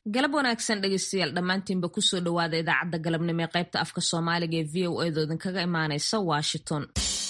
galab wanaagsan dhegeystayaal dhammaantiinba kusoo dhowaada idaacadda galabnimo ee qaybta afka soomaaliga ee v o edo idinkaga imaaneysa washington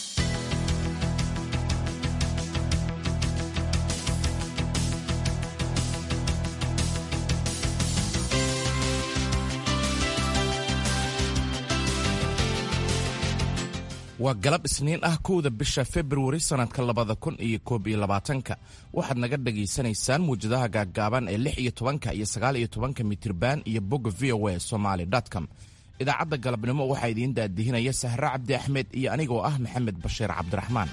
waa galab isniin ah kowda bisha februari sannadka labada kun iyo koob iyo labaatanka waxaad naga dhagaysanaysaan muwjadaha gaaggaaban ee lix iyo tobanka iyo sagaal iyo tobanka mitirban iyo bogga v o a somaly com idaacadda galabnimo waxaa idiin daadihinaya sahre cabdi axmed iyo anigoo ah maxamed bashiir cabdiraxmaan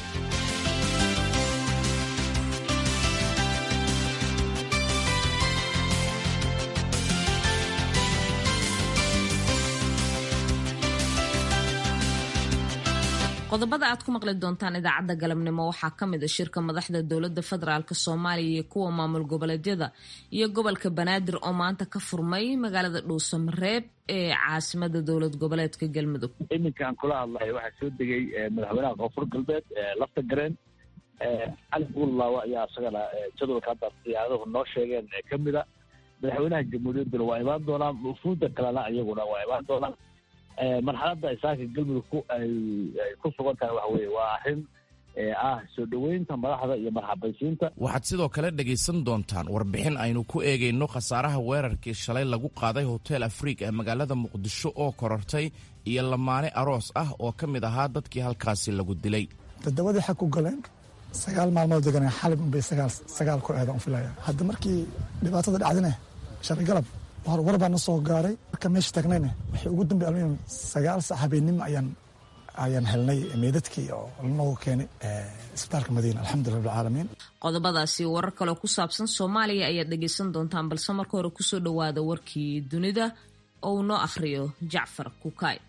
qodobada aad ku maqli doontaan idaacadda galabnimo waxaa ka mid a shirka madaxda dowladda federaalk soomaaliya iyo kuwa maamul goboleedyada iyo gobolka banaadir oo maanta ka furmay magaalada dhuusamareeb ee caasimada dowlad goboleedka galmudug iminkaan kula hadlaya waxaa soo degay madaxweynaha koonfur galbeed lafta gareen cali buullaawa ayaa isagana jadwalka hadda diyaaraduhu noo sheegeen ka mida madaxweynaha jamhuuriyadduna waa imaan doonaan wufuudda kalena iyaguna waa imaan doonaan marxaladda isaaka galmudug ay ku sugan tahay waxa weye waa arrin ah soo dhoweynta madaxda iyo marxabaysiinta waxaad sidoo kale dhegaysan doontaan warbixin aynu ku eegayno khasaaraha weerarkii shalay lagu qaaday hotel afriik ee magaalada muqdisho oo korortay iyo lamaane aroos ah oo ka mid ahaa dadkii halkaasi lagu dilay todobadii xag ku galeen sagaal maalmood deganeen xalib unbay sagaal ku eeda un filaya hadda markii dhibaatada dhacdine shalay galab war baa na soo gaaray marka meesha taagnayna waxay ugu dambe almuhim sagaal sac habeenimo ayaan ayaan helnay meydadkii oo lanoogu keenay isbitaalka madiina alxamdulillah rabbilcaalamiin qodobadaasi warar kaleo ku saabsan soomaaliya ayaad dhegaysan doontaan balse marka hore kusoo dhowaada warkii dunida oo uu noo akhriyo jacfar kukaay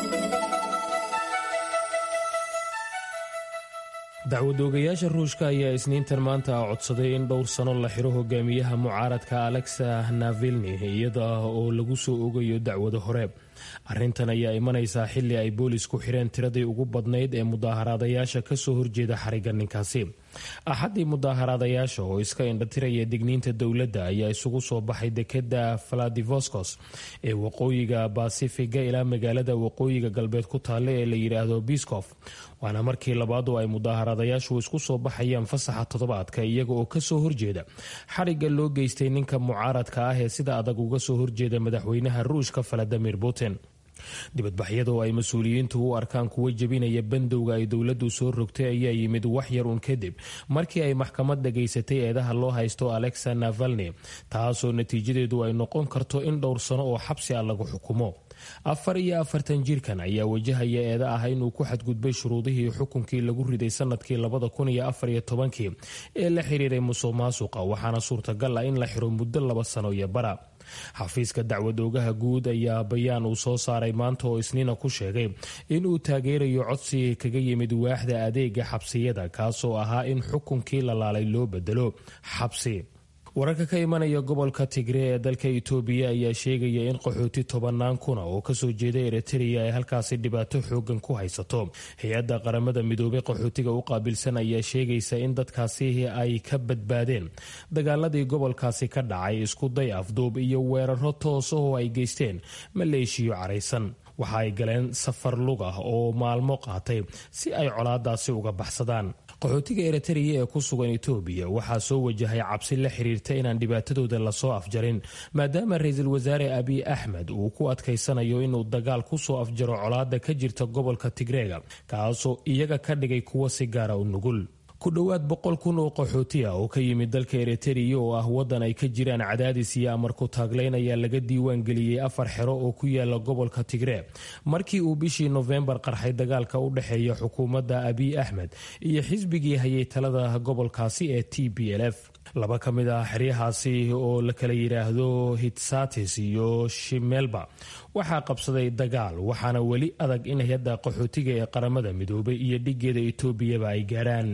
dacwadoogayaasha ruushka ayaa isniintan maanta codsaday in dhowr sano la xiro hogaamiyaha mucaaradka alexa navilni iyada oo lagu soo ogayo dacwado hore arrintan ayaa imanaysaa xilli ay boolis ku xireen tiradii ugu badnayd ee mudaaharaadayaasha kasoo horjeeda xariga ninkaasi axaddii mudaaharaadayaasha oo iska indhatiraya digniinta dowladda ayaa isugu soo baxay dekeda valadivoscos ee waqooyiga basifiga ilaa magaalada waqooyiga galbeed ku taalla ee la yidhaahdo biskof waana markii labaad oo ay mudaaharaadayaashu isku soo baxayaan fasaxa toddobaadka iyaga oo kasoo horjeeda xarigga loo geystay ninka mucaaradka ah ee sida adag uga soo horjeeda madaxweynaha ruushka valadimir putin dibadbaxyada oo ay mas-uuliyiintu u arkaan kuwa jebinaya bandowga ay dowladdu soo rogtay ayaa yimid wax yar un kadib markii ay maxkamad dhagaysatay eedaha loo haysto alexa navalni taasoo natiijadeedu ay noqon karto in dhowr sano oo xabsi ah lagu xukumo afar iyo afartan jirkan ayaa wajahaya eeda ah inuu ku xadgudbay shuruudihii xukunkii lagu riday sanadkii labada kun iyo afar iyo tobankii ee la xiriiray musuq maasuqa waxaana suurtagal ah in la xiro muddo laba sano iyo bara xafiiska dacwad oogaha guud ayaa bayaan uu soo saaray maanta oo isniina ku sheegay inuu taageerayo codsi kaga yimid waaxda adeega xabsiyada kaasoo ahaa in xukunkii la laalay loo bedelo xabsi wararka ka imanaya gobolka tigree ee dalka itoobiya ayaa sheegaya in qaxooti tobanaan kuna oo kasoo jeeda eritrea ay halkaasi dhibaato xoogan ku haysato hay-adda qaramada midoobay qaxootiga u qaabilsan ayaa sheegaysa in dadkaasi ay ka badbaadeen dagaaladii gobolkaasi ka dhacay isku day afduub iyo weeraro toos oo ay geysteen maleeshiyo caraysan waxa ay galeen safar lug ah oo maalmo qaatay si ay colaadaasi uga baxsadaan qaxootiga eritrea ee ku sugan etoobiya waxaa soo wajahay cabsi la xiriirta inaan dhibaatadooda lasoo afjarin maadaama ra-iisul wasaare abiy axmed uu ku adkaysanayo inuu dagaal kusoo afjaro colaada ka jirta gobolka tigreega kaasoo iyaga ka dhigay kuwo si gaara u nugul ku dhowaad boqol kun oo qaxooti ah oo ka yimid dalka eritrea oo ah waddan ay ka jiraan cadaadis iyo amar ku taaglayn ayaa laga diiwaan geliyey afar xero oo ku yaala gobolka tigree markii uu bishii nofembar qarxay dagaalka u dhexeeya xukuumadda abiy axmed iyo xisbigii hayay talada gobolkaasi ee t b l f laba ka mid ah xeryahaasi oo la kala yidhaahdo hitsatis iyo shimelba waxaa qabsaday dagaal waxaana weli adag in hay-adda qaxootiga ee qaramada midoobay iyo dhigeeda etoobiyaba ay gaarhaan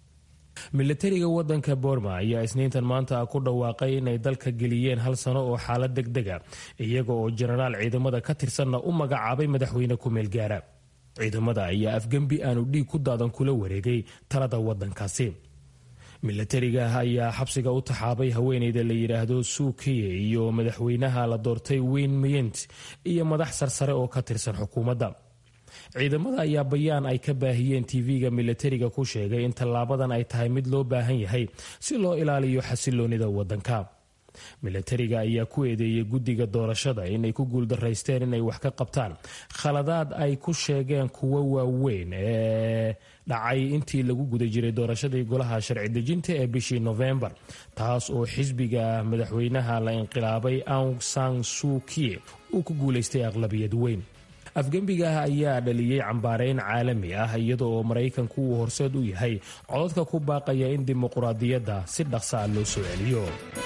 milatariga wadanka boorma ayaa isniintan maanta ku dhawaaqay inay dalka geliyeen hal sano oo xaalad deg dega iyaga oo jenaraal ciidamada ka tirsanna u magacaabay madaxweyne ku-meel gaara ciidamada ayaa afgembi aanu dhiig ku daadan kula wareegay talada wadankaasi milatariga ayaa xabsiga u taxaabay haweeneyda la yidhaahdo suukiye iyo madaxweynaha la doortay weyn miyent iyo madax sarsare oo ka tirsan xukuumadda ciidamada ayaa bayaan ay ka baahiyeen tv-ga milatariga ku sheegay in tallaabadan ay tahay mid loo baahan yahay si loo ilaaliyo xasiloonida wadanka milatariga ayaa ku eedeeyey guddiga doorashada inay ku guuldaraysteen inay wax ka qabtaan khaladaad ay ku sheegeen kuwo waaweyn ee dhacay intii lagu guda jiray doorashadii golaha sharci dejinta ee bishii nofembar taas oo xisbiga madaxweynaha la inqilaabay aung san suukiye uu ku guulaystay aqlabiyad weyn afgembiga ayaa dhaliyey cambaareyn caalami ah iyada oo maraykanku uu horseed u yahay codadka ku baaqaya in dimuquraadiyadda si dhaqsa a loo soo celiyo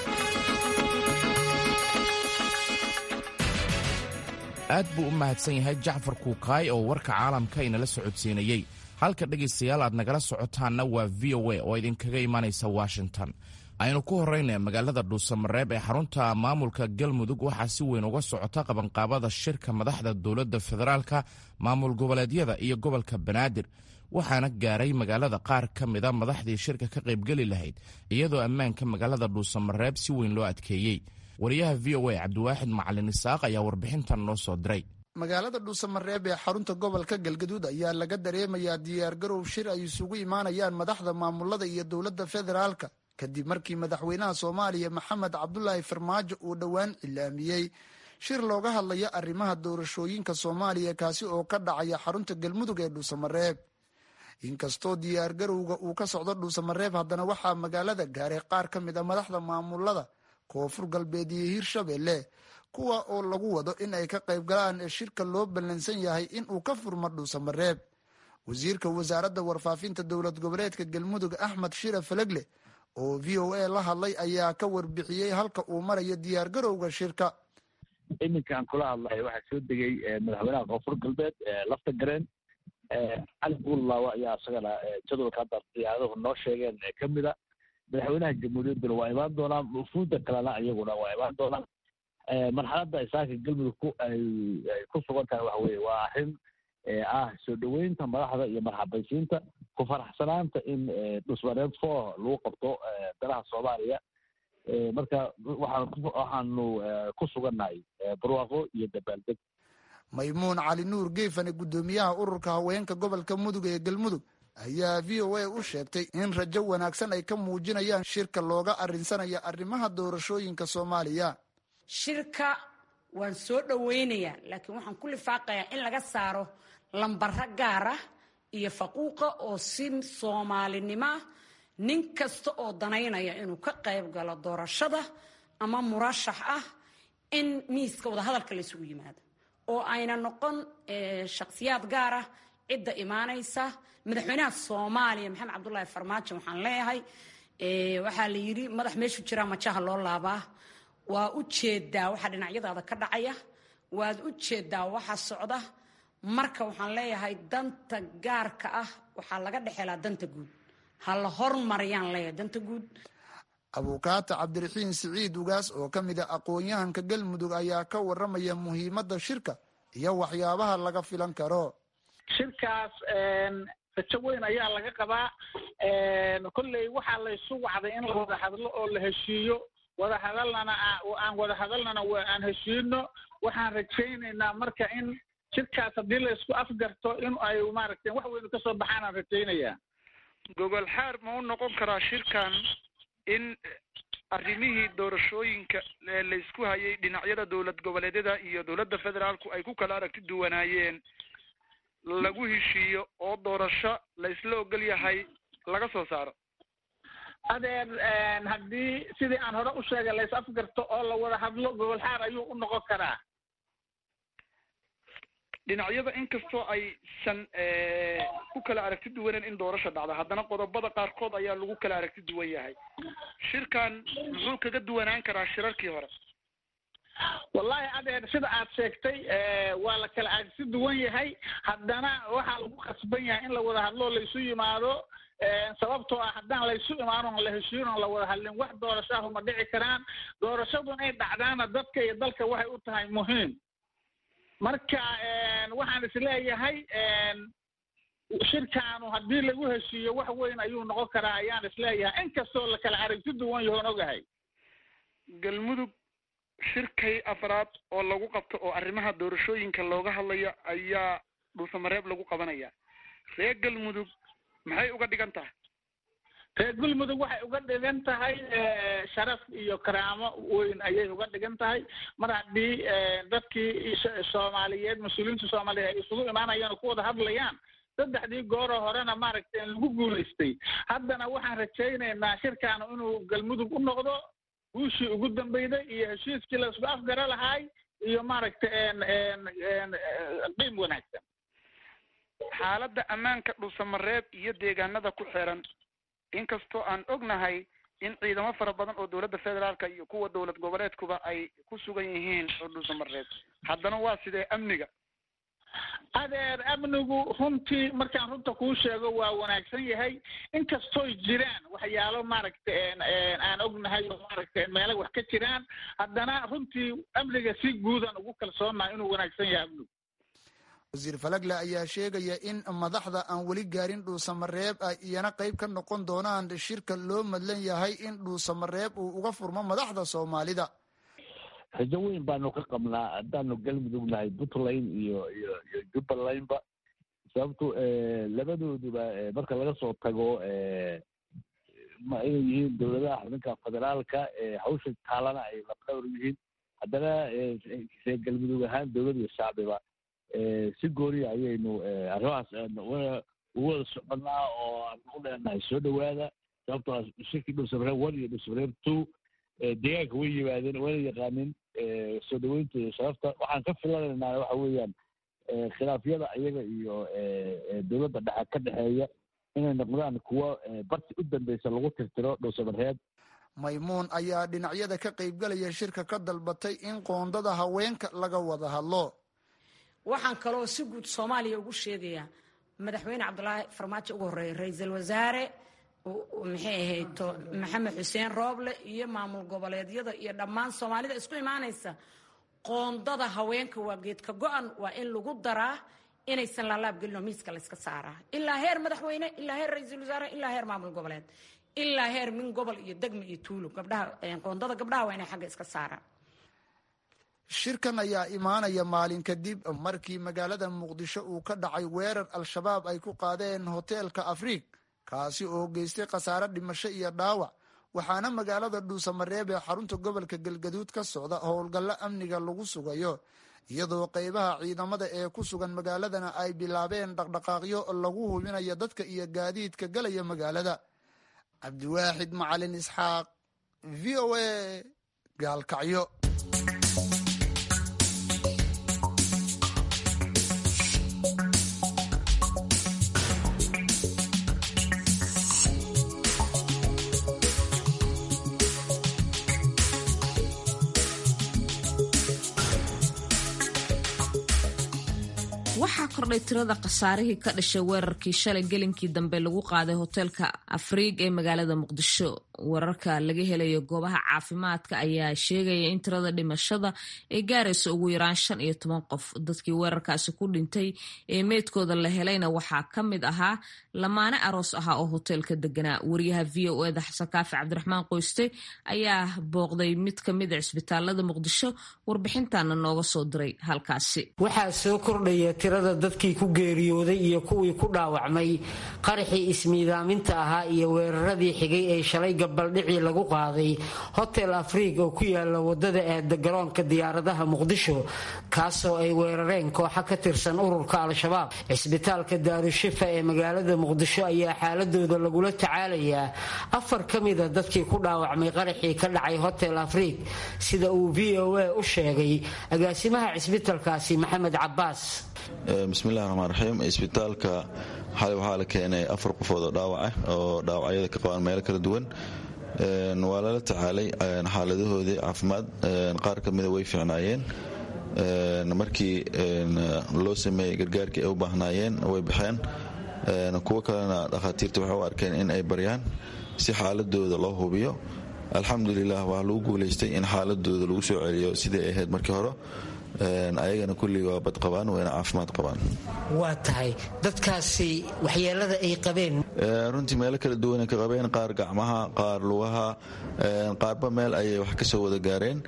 aad buu u mahadsan yahay jacfar kuukaay oo warka caalamka inala socodsiinayey halka dhegaystayaal aad nagala socotaanna waa v o a oo idinkaga imanaysa washington aynu ku horrayna magaalada dhuusamareeb ee xarunta maamulka galmudug waxaa si weyn uga socota qabanqaabada shirka madaxda dowladda federaalka maamul goboleedyada iyo gobolka banaadir waxaana gaaray magaalada qaar ka mida madaxdii shirka ka qaybgeli lahayd iyadoo ammaanka magaalada dhuusamareeb si weyn loo adkeeyey wariyaha v o a cabdiwaaxid macalin isaaq ayaa warbixintan noo soo diray magaalada dhuusamareeb ee xarunta gobolka galgaduud ayaa laga dareemayaa diyaargarow shir ay isugu imaanayaan madaxda maamulada iyo dowladda federaalka kadib markii madaxweynaha soomaaliya maxamed cabdulaahi farmaajo uu dhowaan cilaamiyey shir looga hadlayo arrimaha doorashooyinka soomaaliya kaasi oo ka dhacaya xarunta galmudug ee dhuusamareeb inkastoo diyaargarowga uu ka socdo dhuusamareeb haddana waxaa magaalada gaaray qaar ka mid a madaxda maamulada koonfur galbeed iyo hirshabelle kuwa oo lagu wado in ay ka qayb galaan ee shirka loo ballansan yahay in uu ka furmo dhuusamareeb wasiirka wasaaradda warfaafinta dowlad goboleedka galmudug axmed shira falegle oo v o a la hadlay ayaa ka warbixiyey halka uu marayo diyaargarowga shirka iminkaan kula hadlay waxaa soo degay madaxweynaha koonfur galbeed lafta gareen cali buullaawa ayaa isagana jadwalka hadda diyaaraduhu noo sheegeen ka mida madaxweynaha jamhuuriyadduna waa imaan doonaan wufuudda kalena iyaguna waa imaan doonaan marxaladda isaaka galmudug ku ay ku sugan tahay waxa weye waa arrin ah soo dhoweynta madaxda iyo marxabaysiinta ku faraxsanaanta in dhusmareed four lagu qabto dalaha soomaaliya marka waxaan waxaanu ku sugannahay barwaaqo iyo dabaaldeg maymuun cali nuur geefane guddoomiyaha ururka haweenka gobolka mudug ee galmudug ayaa v o a u sheegtay in rajo wanaagsan ay ka muujinayaan shirka looga arinsanayo arrimaha doorashooyinka soomaaliya shirka waan soo dhoweynayaa laakiin waxaan ku lifaaqayaa in laga saaro lambaro gaar ah iyo faquuqa oo si soomaalinimo ah nin kasta oo danaynaya inuu ka qayb galo doorashada ama murashax ah in miiska wadahadalka la isugu yimaado oo ayna noqon shakhsiyaad gaar ah cidda imaanaysa madaxweynaha soomaaliya maxamed cabdulaahi farmaajo waxaan leeyahay waxaa la yidhi madax meeshu jiraa majaha loo laabaa waa u jeedaa waxa dhinacyadaada ka dhacaya waad u jeedaa waxa socda marka waxaan leeyahay danta gaarka ah waxaa laga dhexelaa danta guud ha la hormariyaan leeyahay danta guud abuukaata cabdiraxiin siciid ugaas oo ka mid a aqoon-yahanka galmudug ayaa ka waramaya muhiimadda shirka iyo waxyaabaha laga filan karo shirkaas rajo weyn ayaa laga qabaa kolley waxaa laysu wacday in la wada hadlo oo la heshiiyo wada hadalnana aan wada hadalnana aan heshiino waxaan rajaynaynaa marka in shirkaas haddii laysku afgarto in ay maaragtay wax weynu kasoo baxaan aan rajaynayaa gogol xaar ma u noqon karaa shirkan in arrimihii doorashooyinka laysku hayay dhinacyada dowlad goboleedyada iyo dowladda federaalku ay ku kala aragti duwanaayeen lagu heshiiyo oo doorasho la isla ogol yahay laga soo saaro adeer haddii sidii aan hore u sheegay lays afgarto oo la wada hadlo gogol xaar ayuu u noqon karaa dhinacyada inkastoo aysan ku kala aragti duwaneen in doorasho dhacdo haddana qodobada qaarkood ayaa lagu kala aragti duwan yahay shirkan muxuu kaga duwanaan karaa shirarkii hore wallahi adeer sida aad sheegtay waa la kala aragti duwan yahay haddana waxaa lagu khasban yahay in la wada hadlo laysu yimaado sababtoo ah haddaan laysu imaanon la heshiinon la wada hadlin wax doorashaahu ma dhici karaan doorashadu inay dhacdaana dadka iyo dalka waxay u tahay muhiim marka waxaan isleeyahay shirkaanu haddii lagu heshiiyo wax weyn ayuu noqon karaa ayaan isleeyahay inkastoo la kala aragti duwan yahoon ogahay galmudug shirkay afraad oo lagu qabto oo arrimaha doorashooyinka looga hadlaya ayaa dhuusamareeb lagu qabanaya reer galmudug maxay uga dhigan tahay reer galmudug waxay uga dhigan tahay sharaf iyo karaamo weyn ayay uga dhigan tahay mar haddii dadkii soomaaliyeed mas-uuliyiinta soomaaliyeed ay isugu imaanayaan oo ku wada hadlayaan saddexdii gooroo horena maaragtay lagu guulaystay haddana waxaan rajaynaynaa shirkaanu inuu galmudug u noqdo guushii ugu dambeyday iyo heshiiskii la isku afgara lahaay iyo maaragtay qiim wanaagsan xaaladda ammaanka dhuusamareeb iyo deegaanada ku xiran inkastoo aan ognahay in ciidamo fara badan oo dowladda federaalka iyo kuwa dowlad goboleedkuba ay ku sugan yihiin oo dhuusamareeb haddana waa sidee amniga adeer amnigu runtii markaan runta kuu sheego waa wanaagsan yahay inkastooy jiraan waxyaalo maaragtay aan ognahay oo maaragtay meelo wax ka jiraan haddana runtii amniga si guudan ugu kalsoonaha inuu wanaagsan yahay amnigu wasiir falagle ayaa sheegaya in madaxda aan weli gaarin dhuusamareeb ay iyana qayb ka noqon doonaan shirka loo madlan yahay in dhuusamareeb uu uga furmo madaxda soomaalida rajo weyn baanu ka qabnaa haddaanu galmudug nahay puntland iyo iyo iyo jubbalandba sababto labadooduba marka laga soo tago ma inay yihiin dowladaha xubinka federaalka hawsha taalana ay labdhowr yihiin haddana reer galmudug ahaan dowlad iyo shacbiba si gooniya ayaynu arrimahaas ugu wada soconaa oo aanu u leenahay soo dhowaada sababtoo shirkii dhuusamareeb one iyo dhuusamareeb two deegaanka way yimaadeen wayna yaqaanin soo dhaweynta iyo sharafta waxaan ka filanaynaa waxa weeyaan khilaafyada iyaga iyo dowladda dhexe ka dhexeeya inay noqdaan kuwo barti u dambeysa lagu tirtiro dhuusamareeb maymuun ayaa dhinacyada ka qaybgalaya shirka ka dalbatay in qoondada haweenka laga wada hadlo waxaan kaloo si guud soomaaliya ugu sheegayaa madaxweyne cabdulaahi farmaajo ugu horreeya ra-iisul wasaare maxay ahayd maxamed xuseen rooble iyo maamul goboleedyada iyo dhammaan soomaalida isku imaanaysa qoondada haweenka waa geedka go-an waa in lagu daraa inaysan laalaabgelin oo miiska layska saaraa ilaa heer madaxweyne ilaa heer ra-iisul wasaare ilaa heer maamul goboleed ilaa heer min gobol iyo degme iyo tuulo gabdhaha qoondada gabdhaha waa inay xagga iska saaraan shirkan ayaa imaanaya maalin kadib markii magaalada muqdisho uu ka dhacay weerar al-shabaab ay ku qaadeen hoteelka afriig kaasi oo geystay khasaare dhimasho iyo dhaawac waxaana magaalada dhuusamareeb ee xarunta gobolka galgaduud ka socda howlgallo amniga lagu sugayo iyadoo qeybaha ciidamada ee ku sugan magaaladana ay bilaabeen dhaqdhaqaaqyo lagu hubinayo dadka iyo gaadiidka galaya magaalada cabdiwaaxid macalin isxaaq v o a gaalkacyo waxaa kordhay tirada khasaarihii ka dhashay weerarkii shalay gelinkii dambe lagu qaaday hoteelka afriig ee magaalada muqdisho wararka laga helayo goobaha caafimaadka ayaa sheegaya in tirada dhimashada ay gaarayso ugu yaraan shan iyo toban qof dadkii weerarkaasi ku dhintay ee meydkooda la helayna waxaa ka mid ahaa lamaane aroos ahaa oo hoteelka deganaa wariyaha v o eda xasan kaafi cabdiraxmaan qoyste ayaa booqday mid ka mid a cisbitaalada muqdisho warbixintana nooga soo diray halkaasi waxaa soo kordhaya tirada dadkii ku geeriyooday iyo kuwii ku dhaawacmay qaraxii ismiidaaminta ahaa iyo weeraradii xigay ee shalay gabaldhicii lagu qaaday hotel afriig oo ku yaala wadada aada garoonka diyaaradaha muqdisho kaasoo ay weerareen kooxa ka tirsan ururka al-shabaab cisbitaalka daarushifa ee magaalada muqdisho ayaa xaaladooda lagula tacaalayaa afar ka mida dadkii ku dhaawacmay qaraxii ka dhacay hotel afriig sida uu v o a u sheegay agaasimaha cisbitaalkaasi maxamed cabaas bismillahi raxmaan raxiim isbitaalka xalay waxaa la keenay afar qofood oo dhaawac ah oo dhaawacyada ka qabaan meelo kala duwan waa lala tacaalay xaaladahoodii caafimaad qaar ka mida way fiicnaayeen markii loo sameeyey gargaarkii ay u baahnaayeen way baxeen kuwo kalena dhakhaatiirta waxay u arkeen in ay baryaan si xaaladooda loo hubiyo alxamdulilah waxaa lagu guulaystay in xaaladooda lagu soo celiyo sidai ay ahayd markii hore ayagana kulli waa bad qabaan wayna caafimaad qabaan waa tahay dadkaasi waxyeelada ay qabeen runtii meelo kala duwanay ka qabeen qaar gacmaha qaar lugaha qaarba meel ayay wax kasoo wada gaareen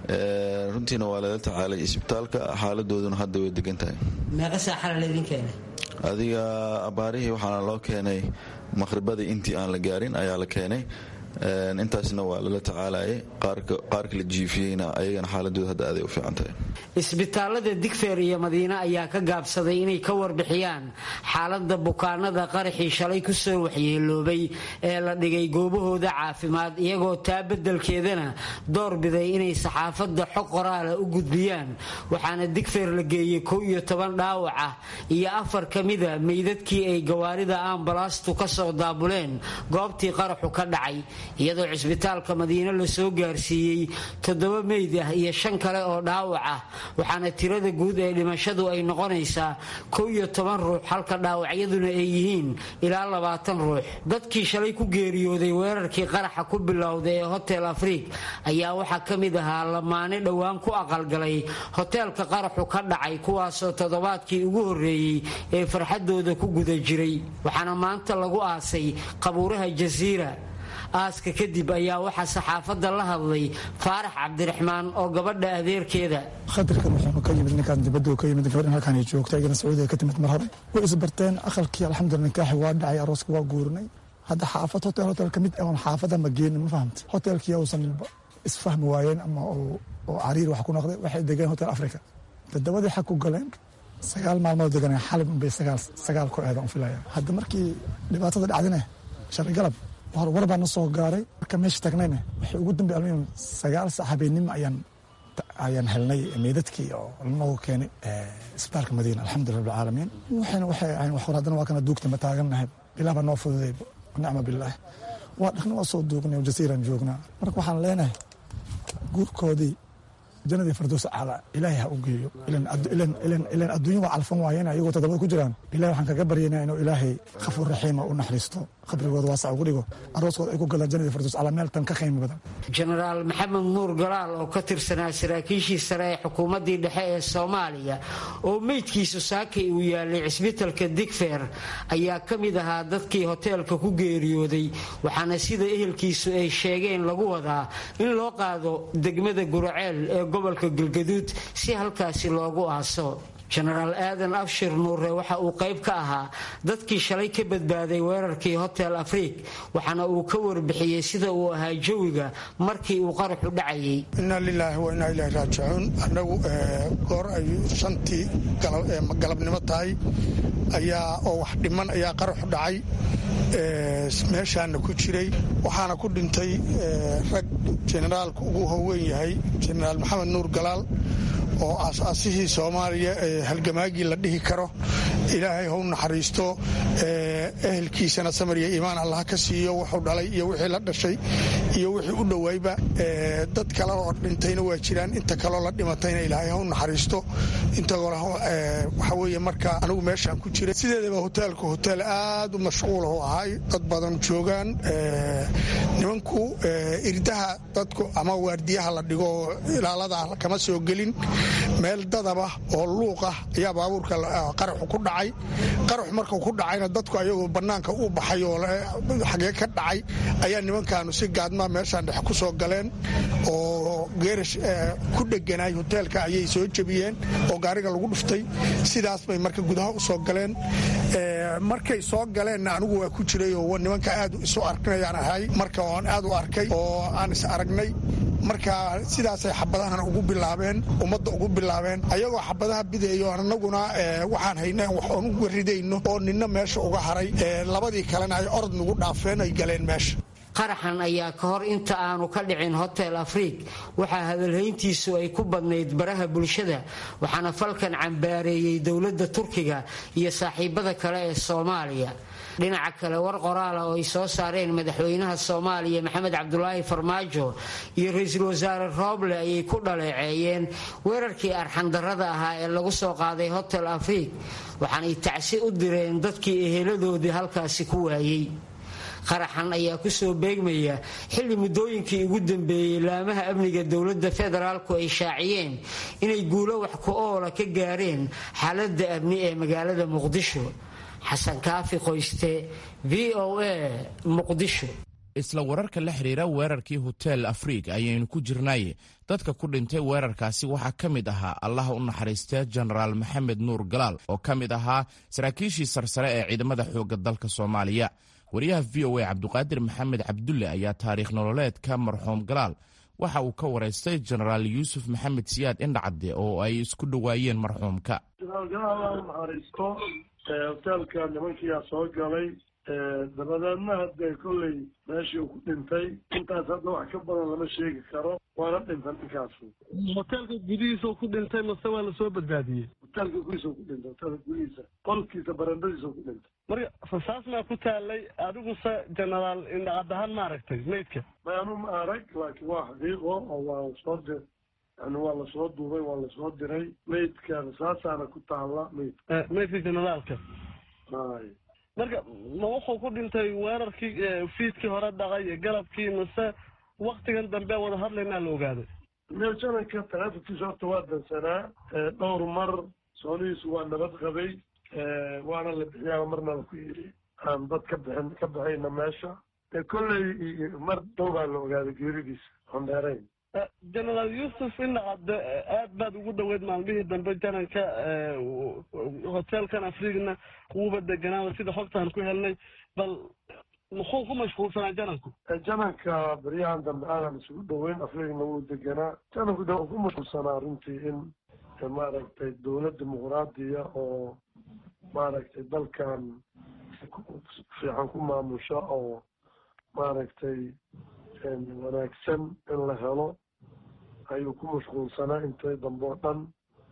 runtiina waa lala tacaalay isbitaalka xaaladooduna hadda way degan tahay meeqa saaxala laydin keenay adiga abaarihii waxaana loo keenay maqhribadii intii aan la gaarin ayaa la keenay intaasna waa lala tacaalayay qaarka la jiifiyeyna ayagana xaaladooda hadda aaday u fiican tahay isbitaalada digfeer iyo madiine ayaa ka gaabsaday inay ka warbixiyaan xaalada bukaanada qaraxii shalay kusoo waxyeeloobay ee la dhigay goobahooda caafimaad iyagoo taa beddelkeedana doorbiday inay saxaafadda xog qoraala u gudbiyaan waxaana digfeer la geeyey kow iyo toban dhaawac ah iyo afar ka mida meydadkii ay gawaarida ambalastu kasoo daabuleen goobtii qaraxu ka dhacay iyadoo cisbitaalka madiine lasoo gaarsiiyey toddoba meyd ah iyo shan kale oo dhaawac ah waxaana tirada guud ee dhimashadu ay noqonaysaa kow iyo toban ruux halka dhaawacyaduna ay yihiin ilaa labaatan ruux dadkii shalay ku geeriyooday weerarkii qaraxa ku bilowday ee hotel afriik ayaa waxaa ka mid ahaa lamaane dhowaan ku aqalgalay hoteelka qaraxu ka dhacay kuwaasoo toddobaadkii ugu horreeyey ee farxadooda ku guda jiray waxaana maanta lagu aasay qabuuraha jasiira aaska kadib ayaa waxaa saxaafadda la hadlay faarax cabdiraxmaan oo gabadha adeerkeeda khatarkan wuxuuna ka yimid ninkaan dibadda ka yimid gabadhan halkaan ay joogta iyagana sacuudiga ka timid mar hore way isbarteen aqalkii alxamdulillah nikaaxi waa dhacay arooska waa guurinay hadda xaafad hotel hotel ka mid oon xaafada ma geenin ma fahamta hotelkii uusan isfahmi waayeen ama oo cariir wax ku noqday waxay degeen hotel africa toddobadii xag ku galeen sagaal maalmood deganeen xalib unbay sagaal ku eedan u filaya hadda markii dhibaatada dhacdine shalay galab war baa na soo gaaray marka meesha tagnayna waxay ugu dambe almuhim sagaal sac habeenimo ayaan ayaan helnay meydadkii oo lanoogu keenay isbitaalka madiina alxamdulillah rabbilcaalamiin waxayna waxay ahayn wax hor haddana waa kana duugta ma taagannahay bilah baa noo fududay nicma billaah waa dhaqna waa soo duugnay jasiiran joognaa marka waxaan leenahay guurkoodii jannadii fardows acla ilaahay ha u geeyo ilan adduunya waa calfan waayeen ayagoo toddobada ku jiraan ilahay waxaan kaga baryaynaa inuu ilaahay khafuur raxiima u naxariisto qabrigooda waasac ugu dhigo arooskooda ay ku galaan jannadii fardows acla meel tan ka qiimo badan jenaraal maxamed nuur galaal oo ka tirsanaa saraakiishii sare ee xukuumaddii dhexe ee soomaaliya oo meydkiisu saakay uu yaalay cisbitalka digfeer ayaa ka mid ahaa dadkii hoteelka ku geeriyooday waxaana sida ehelkiisu ay sheegeen lagu wadaa in loo qaado degmada guraceel ee gobolka galgaduud si halkaasi loogu aaso jenaraal aadan abshir nuure waxa uu qayb ka ahaa dadkii shalay ka badbaaday weerarkii hotel afriik waxaana uu ka warbixiyey sida uu ahaa jawiga markii uu qaraxu dhacayay inna lilaahi wa innaa ilaahi raajicuun annagu goor ay shantii galabnimo tahay ayaa oo wax dhiman ayaa qaraxu dhacay meeshaana ku jiray waxaana ku dhintay rag jenaraalka ugu howeyn yahay jenaraal maxamed nuur galaal oo aas-aasihii soomaaliya ee halgamaagii la dhihi karo ilaahay hau naxariisto ehelkiisana samar iyo iimaan allah ka siiyo wuxuu dhalay iyo wixii la dhashay iyo wixii u dhowayba dad kale oo dhintayna waa jiraan inta kaloo la dhimatayna ilaahay hau naxariisto intawaxa weeye marka anigu meeshaan ku jiray sideedaba hoteelku hoteel aad u mashquulah u ahay dad badan joogaan nimanku irdaha dadku ama waardiyaha la dhigo ilaalada kama soo gelin meel dadaba oo luuqah ayaa baabuurka qaraxu ku dhacay qaraxu markuu ku dhacayna dadku ayagoo bannaanka u baxay oo xagee ka dhacay ayaa nimankaanu si gaadmaa meeshaan dhexe ku soo galeen oo geerash ku dheganaay hoteelka ayay soo jebiyeen oo gaariga lagu dhuftay sidaas bay marka gudaha u soo galeen markay soo galeenna anigu waa ku jiray oo nimanka aad isu arkinayaan ahay marka oan aad u arkay oo aan is aragnay marka sidaasay xabadahan ugu bilaabeen ummadda ugu bilaabeen ayagoo xabadaha bidayo anaguna waxaan hayna wax oon uga ridayno oo ninna meesha uga haray labadii kalena ay orod nagu dhaafeen ay galeen meesha qaraxan ayaa ka hor inta aanu ka dhicin hotel afriik waxaa hadalhayntiisu ay ku badnayd baraha bulshada waxaana falkan cambaareeyey dowladda turkiga iyo saaxiibada kale ee soomaaliya dhinaca kale war qoraala oo ay soo saareen madaxweynaha soomaaliya maxamed cabdulaahi farmaajo iyo ra-iisul wasaare rooble ayay ku dhaleeceeyeen weerarkii arxandarrada ahaa ee lagu soo qaaday hotel afriik waxaanay tacsi u direen dadkii eheladoodii halkaasi ku waayey qaraxan ayaa kusoo beegmaya xilli muddooyinkii ugu dambeeyey laamaha amniga dowladda federaalku ay shaaciyeen inay guulo wax ku oola ka gaareen xaaladda amni ee magaalada muqdisho xasan kaafi qoyste v o a muqdisho isla wararka la xiriira weerarkii hotel afriig ayaynu ku jirnay dadka ku dhintay weerarkaasi waxaa ka mid ahaa allaha u naxariistee jenaraal maxamed nuur galaal oo ka mid ahaa saraakiishii sarsare ee ciidamada xoogga dalka soomaaliya wariyaha v o a cabduqaadir maxamed cabdulle ayaa taariikh nololeedka marxuum galaal waxa uu ka waraystay jenaraal yuusuf maxamed siyaad indhacadde oo ay isku dhowaayeen marxuumka hoteelka nimankiyaa soo galay dabadeedna hadee kolley meeshii uu ku dhintay intaas hadda wax ka badan lama sheegi karo waana dhinta ninkaasu hoteelka gudihiisa ku dhintay mase waa lasoo badbaadiyey hoteelka gudihiisa ku dhintay hoteelka gudihiisa qolkiisa barandadiisa ku dhintay marka rasaas maa ku taalay adiguse genaraal indhacad ahaan ma aragtay maydka maanu ma arag laakiin waa xaqiiqo oo waa soo dir yani waa lasoo duubay waa lasoo diray maydka rasaasaana ku taala maydka maydka generaalka hay marka ma wuxuu ku dhintay weerarkii fiidkii hore dhaqay iyo galabkii mase waktigan dambe wada hadlaynaa la ogaaday jananka taleefonkiisa horta waa dansanaa dhowr mar soonihiisu waa nabad qabay waana la bixiyaa marna la ku yidhi aan dad ka bixin ka baxayna meesha kolley mar dhow baa la ogaaday geeridiisa oon dheerayn genaraal yuusuf indhacadde aad baad ugu dhoweyd maalmihii dambe jananka hoteelkan afriigna wuuba deganaaba sida xogtaan ku helnay bal muxuu ku mashquulsanaa jananku jananka beryahan dambe aanan isugu dhoweyn afriigna wuu deganaa jananku de ku mashquulsanaa runtii in maaragtay dowlad dimuqraadiya oo maaragtay dalkan fiican ku maamusha oo maaragtay wanaagsan in la helo ayuu ku mashquulsanaa intay dambe oo dhan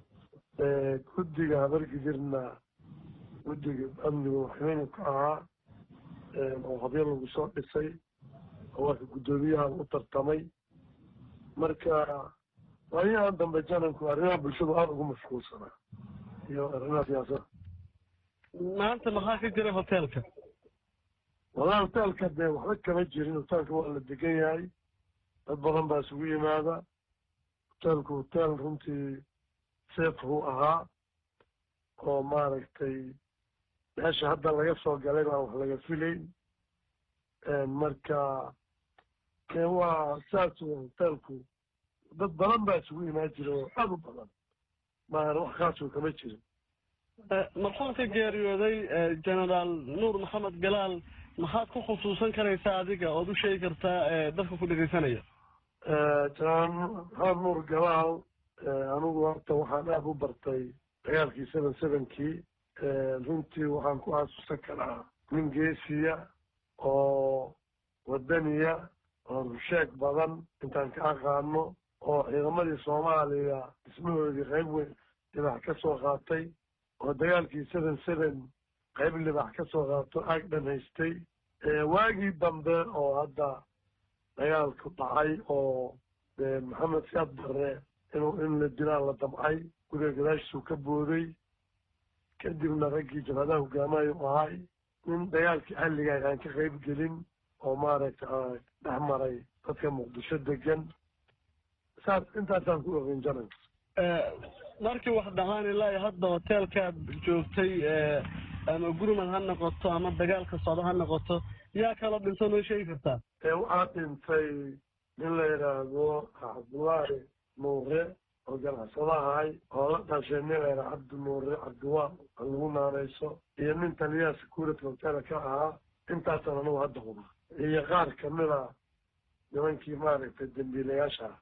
guddiga habargidirna guddiga amniga waxweynu ka ahaa oo habyo lagu soo dhisay oo warka guddoomiyaha u tartamay marka waayahan dambe jananku arrimaha bulshadu aada ugu mashquulsanaa iyo arrimaha siyaasada maanta maxaa ka jira hoteelka wallahi hoteelka dee waxba kama jirin hoteelka waa la degan yahay dad badan baa isugu yimaada hoteelku hoteel runtii safe uu ahaa oo maaragtay meesha hadda laga soo galay baan wax laga filayn marka waa saas hoteelku dad badan baa isugu imaan jira oo aada u badan maana wax kaasoo kama jirin marxuumka geeriyooday genaraal nuur maxamed galaal maxaad ku khusuusan karaysaa adiga ood u sheegi kartaa dadka ku dhegeysanaya genaraal maxamed nuur galaal anigu horta waxaan aada u bartay dagaalkii seven sevenkii runtii waxaan ku xasuusan karaa nin geesiya oo wadaniya oo rusheeg badan intaan ka aqaano oo ciidamadii soomaaliya dhismahoodii qayb weyn libax ka soo qaatay oo dagaalkii seven seven qayb libax ka soo qaato aag dhan haystay waagii dambe oo hadda dagaalku dhacay oo maxamed siyaad barre inuu in la dilaa la damcay guriga gadaashiisuu ka booday kadibna raggii jabhadaha hogaamayo u ahay nin dagaalkii xalligaay aan ka qayb gelin oo maaragtay dhex maray dadka muqdisho degan saas intaasaan ku ogeyn jananka markii wax dhaqaan ilaa hadda hoteelkaad joogtay ama gurmad ha noqoto ama dagaalka socdo ha noqoto yaa kaloo dhinto noo sheegi kartaa waxaa dhintay nin la yidhaahdo cabdullaahi nuure oo ganacsado ahay oo la dhashay nin la yidhaha cabdi nuure cabdiwaa aan lagu naanayso iyo nin taliyaha security hotel ka ahaa intaasaan anagu hadda huba iyo qaar kamida nimankii maaragtay dambiilayaasha ah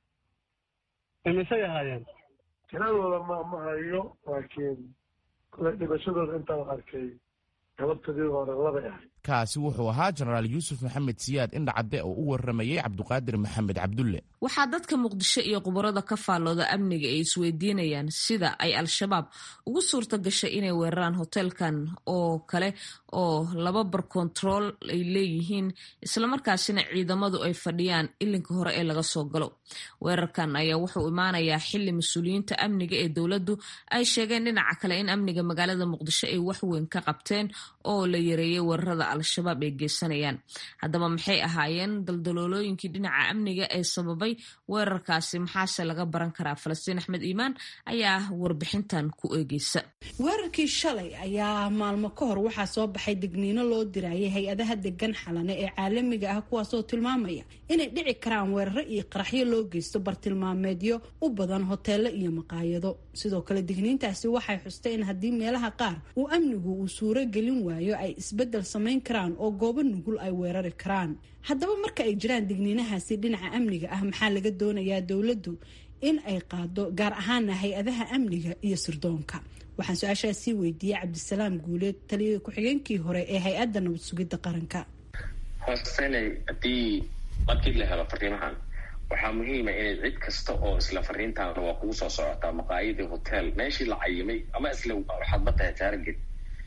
imisay ahaayeen tiradooda ma ma hayo laakiin kule dhibashadooda intaan arkay galabtadii hore labay ahayd kaasi wuxuu ahaa jenaraal yuusuf maxamed siyaad indhacadde oo u waramayey cabduqaadir maxamed cabdulle waxaa dadka muqdisho iyo khubarada ka faallooda amniga ay isweydiinayaan sida ay al-shabaab ugu suurta gashay inay weeraraan hoteelkan oo kale oo laba bar kontarool ay leeyihiin islamarkaasina ciidamadu ay fadhiyaan ilinka hore ee laga soo galo weerarkan ayaa wuxuu imaanayaa xili mas-uuliyiinta amniga ee dowladdu ay sheegeen dhinaca kale in amniga magaalada muqdisho ay waxweyn ka qabteen oo la yareeyay weerarada al-shabaab ay geysanayaan haddaba maxay ahaayeen daldaloolooyinkii dhinaca amniga ee sababay weerarkaasi maxaase laga baran karaa falastiin axmed iimaan ayaa warbixintan ku eegeysa weerarkii shalay ayaa maalmo ka hor waxaa soo baxay digniino loo dirayay hay-adaha degan xalane ee caalamiga ah kuwaasoo tilmaamaya inay dhici karaan weeraro iyo qaraxyo loo geysto bartilmaameedyo u badan hoteelo iyo maqaayado sidoo kale digniintaasi waxay xustay in haddii meelaha qaar uu amnigu uu suuro gelin waayo ay isbeddel samayn karaan oo goobo nugul ay weerari karaan haddaba marka ay jiraan digniinahaasi dhinaca amniga ah maxaa laga doonayaa dowladdu in ay qaado gaar ahaana hay-adaha amniga iyo sirdoonka waxaan su-aashaas sii weydiiyey cabdisalaam guuleed taliya ku-xigeenkii hore ee hay-adda nabad sugidda qaranka hoostenay haddii markii la helo fariimahan waxaa muhiima inay cid kasta oo isla fariintaana waa kugu soo socotaa maqaayadii hotel meeshii la cayimay ama isla waxaad matahay taarget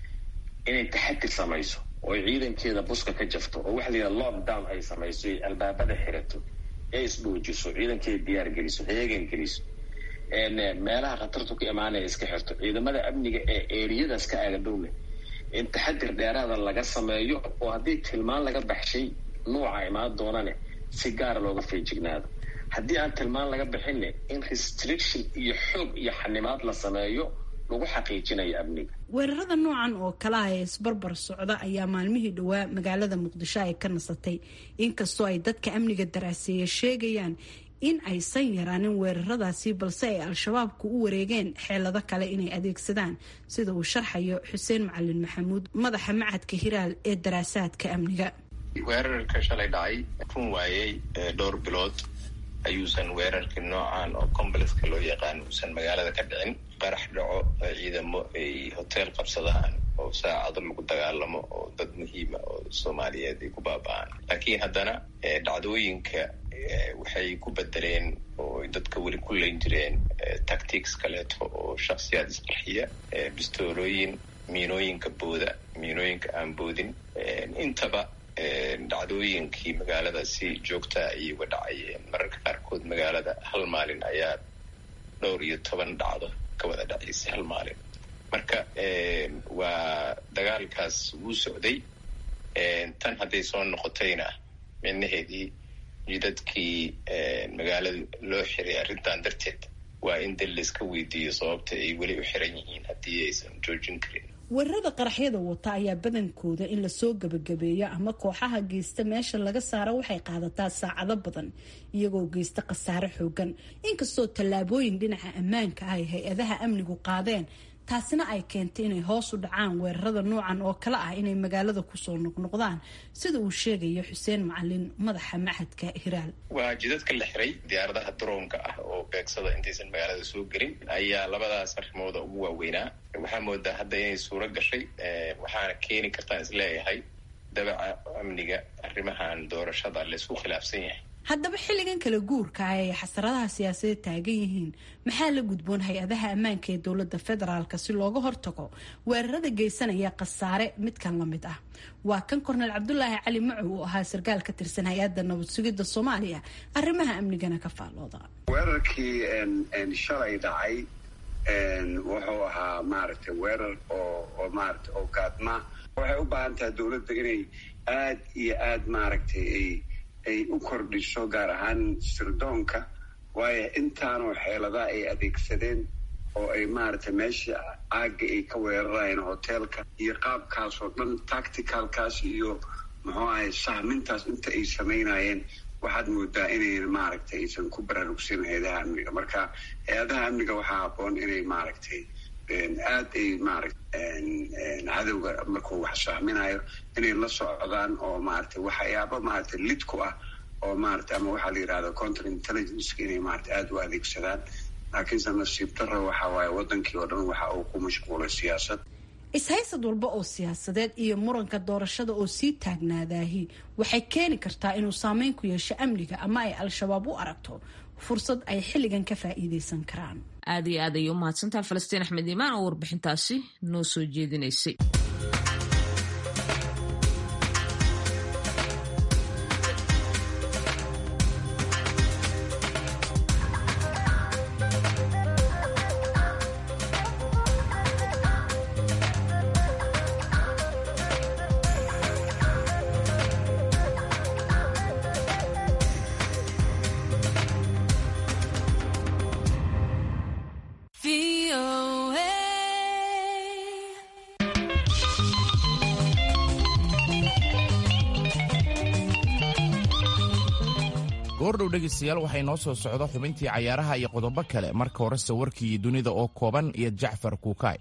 inay taxadir samayso oo ciidankeeda buska ka jafto oo waxa la yidhaha lockdown ay samayso ay albaabada xirato ee isdhoojiso ciidankeeda diyaar geliso heegan geliso meelaha khatartu ka imaanaya iska xirto ciidamada amniga ee eriyadaas ka aagadhowle in taxadir dheeraada laga sameeyo oo haddii tilmaan laga baxshay nuuca imaan doonane si gaara looga feejignaado haddii aan tilmaan laga bixinne in restriction iyo xoog iyo xanimaad la sameeyo lagu xaqiijinayo amniga weerarada noocan oo kalaha ee isbarbar socda ayaa maalmihii dhowaa magaalada muqdisho ay ka nasatay inkastoo ay dadka amniga daraaseeya sheegayaan in aysan yaraanin weeraradaasi balse ay al-shabaabku u wareegeen xeelado kale inay adeegsadaan sida uu sharxayo xuseen macalin maxamuud madaxa macadka hiraal ee daraasaadka amniga weerarka shalay dhacay run waayey dhowr bilood ayuusan weerarkii noocan oo combalexka loo yaqaan uusan magaalada ka dhicin qarax dhaco ciidamo ay hotel qabsadaan oo saacado lagu dagaalamo oo dad muhiima oo soomaaliyeed ay ku baaba-aan laakiin haddana dhacdooyinka waxay ku bedeleen oo dadka weli ku leyn jireen tactics kaleeto oo shaksiyaad isqarxiya bistoolooyin miinooyinka booda miinooyinka aan boodin intaba dhacdooyinkii magaalada si joogtaa ayay uga dhacayeen mararka qaarkood magaalada hal maalin ayaa dhowr iyo toban dhacdo ka wada dhacaysay hal maalin marka waa dagaalkaas wuu socday tan hadday soo noqotayna micnaheedii jidadkii magaalada loo xiray arrintan darteed waa in dal layska weydiiyo sababta ay weli u xiran yihiin haddii aysan joojin karin weerarada qaraxyada wata ayaa badankooda in lasoo gabagabeeyo ama kooxaha geysta meesha laga saaro waxay qaadataa saacado badan iyagoo geysta khasaare xoogan inkastoo tallaabooyin dhinaca ammaanka ah ay hay-adaha amnigu qaadeen taasina ay keentay inay hoos u dhacaan weerarada noocan oo kale ah inay magaalada kusoo noqnoqdaan sida uu sheegayo xuseen macalin madaxa maxadka hiraal waa jidadka la xiray diyaaradaha daroonka ah oo beegsada intaysan magaalada soo gelin ayaa labadaas arrimooda ugu waaweynaa waxaa moodaa hadda inay suuro gashay waxaana keeni kartaan isleeyahay dabaca amniga arrimahan doorashada laysku khilaafsan yahay haddaba xilligan kala guurka ah ay xasaradaha siyaasadeed taagan yihiin maxaa la gudboon hay-adaha ammaanka ee dowladda federaalk si looga hortago weerarada geysanaya khasaare midkan la mid ah waa kan kornel cabdulaahi cali macow oo ahaa sarkaal ka tirsan hay-adda nabad sugidda soomaaliya arrimaha amnigana ka faallooda weerarkii shalay dhacay wuxuu ahaa maaragtay weerar oo oo maaragtay oo gaadma waxay u baahan tahay dowladda inay aad iyo aad maaragtay ay ay u kordhiso gaar ahaan sirdoonka waayo intaanoo xeeladaa ay adeegsadeen oo ay maaragtay meeshii caagga ay ka weerarayeen hoteelka iyo qaabkaas oo dhan tacticalkaas iyo muxuu ahay sahmintaas inta ay samaynayeen waxaad moodaa inayn maaragtay aysan ku baraarugsan hay-adaha amniga marka hay-adaha amniga waxaa habboon inay maaragtay aad ay maaragta cadowga markuu wax sahminayo inay la socdaan oo maaragtay waxyaaba maaragtay lid ku ah oo maaragtay ama waxaa la yidhahda counter intelligenceka inay maaragtay aada u adeegsadaan laakiinse nasiib darro waxa waaye wadankii oo dhan waxa uu ku mashquulay siyaasad is-haysad walba oo siyaasadeed iyo muranka doorashada oo sii taagnaadaahi waxay keeni kartaa inuu saameyn ku yeesho amniga ama ay al-shabaab u aragto fursad ay xilligan ka faa'iideysan karaan aad iyo aad ayay u mahadsantaha falastiin axmed iimaan oo warbixintaasi noo soo jeedinaysay goordhow dhegaystayaal waxay noo soo socda xubintii cayaaraha iyo qodobo kale marka horese warkii dunida oo kooban iyo jacfar kuukaay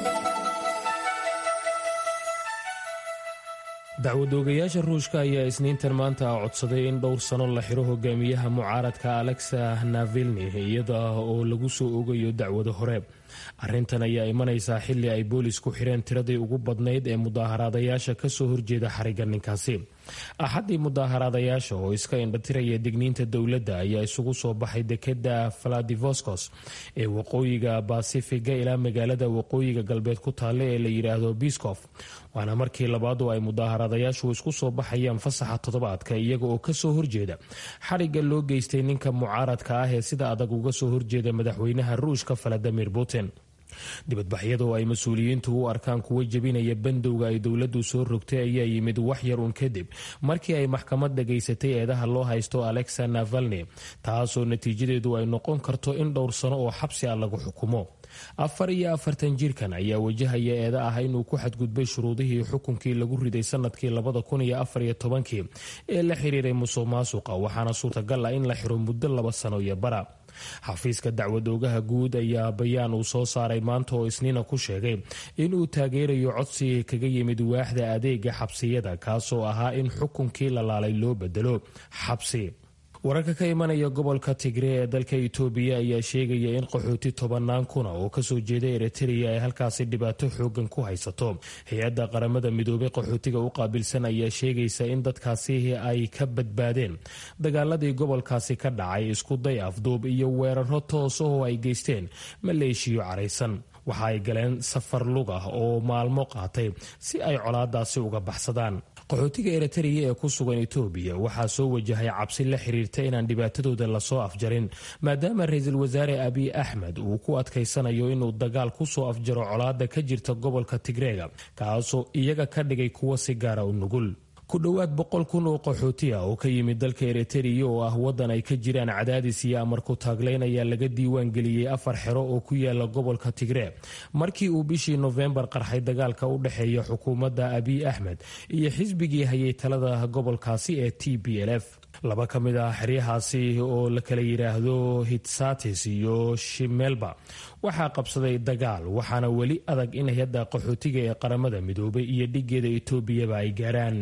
dacwadoogayaasha ruushka ayaa isniintan maanta codsaday in dhowr sano la xiro hogaamiyaha mucaaradka alexa navilni iyada oo lagu soo ogayo dacwado hore arrintan ayaa imanaysaa xilli ay boolis ku xireen tiradii ugu badnayd ee mudaaharaadayaasha kasoo horjeeda xariga ninkaasi axaddii mudaaharaadayaasha oo iska indhatiraya digniinta dowladda ayaa isugu soo baxay dekeda valadivoscos ee waqooyiga basifiga ilaa magaalada waqooyiga galbeed ku taalla ee la yidhaahdo biskof waana markii labaad oo ay mudaaharaadayaashu isku soo baxayaan fasaxa toddobaadka iyaga oo kasoo horjeeda xarigga loo geystay ninka mucaaradka ah ee sida adag uga soo horjeeda madaxweynaha ruushka valadimir putin dibadbaxyada oo ay mas-uuliyiintu u arkaan kuwa jebinaya bandowga ay dowladdu soo rogtay ayaa yimid wax yar uun kadib markii ay maxkamad dhagaysatay eedaha loo haysto alexa navalni taasoo natiijadeedu ay noqon karto in dhowr sano oo xabsi ah lagu xukumo afar iyo afartan jirkan ayaa wajahaya eeda ah inuu ku xadgudbay shuruudihii xukunkii lagu riday sanadkii labada kun iyo afar iyo tobankii ee la xiriiray musuq maasuqa waxaana suurtagal ah in la xiro muddo laba sano iyo bara xafiiska dacwadoogaha guud ayaa bayaan uu soo saaray maanta oo isniina ku sheegay inuu taageerayo codsiga kaga yimid waaxda adeega xabsiyada kaasoo ahaa in xukunkii la laalay loo bedelo xabsi wararka ka imanaya gobolka tigre ee dalka itoobiya ayaa sheegaya in qaxooti tobanaan kuna oo kasoo jeeda eritrea ay halkaasi dhibaato xoogan ku haysato hay-adda qaramada midoobay qaxootiga u qaabilsan ayaa sheegaysa in dadkaasi ay ka badbaadeen dagaaladii gobolkaasi ka dhacay isku day afduub iyo weeraro toos oo ay geysteen maleeshiyo caraysan waxa ay galeen safar lug ah oo maalmo qaatay si ay colaadaasi uga baxsadaan qaxootiga eritrea ee ku sugan etoobiya waxaa soo wajahay cabsi la xiriirta inaan dhibaatadooda lasoo afjarin maadaama ra-iisul wasaare abiy axmed uu ku adkaysanayo inuu dagaal kusoo afjaro colaada ka jirta gobolka tigreega kaasoo iyaga ka dhigay kuwo si gaara u nugul ku dhowaad boqol kun oo qaxooti ah oo ka yimid dalka eritrea oo ah waddan ay ka jiraan cadaadis iyo amar ku taaglayn ayaa laga diiwaan geliyey afar xero oo ku yaala gobolka tigree markii uu bishii nofembar qarxay dagaalka u dhexeeya xukuumadda abiy axmed iyo xisbigii hayay talada gobolkaasi ee t b l f laba ka mid ah xeryahaasi oo la kala yidhaahdo hitsatis iyo shimelba waxaa qabsaday dagaal waxaana weli adag in hay-adda qaxootiga ee qaramada midoobay iyo dhigeeda etoobiyaba ay gaaraan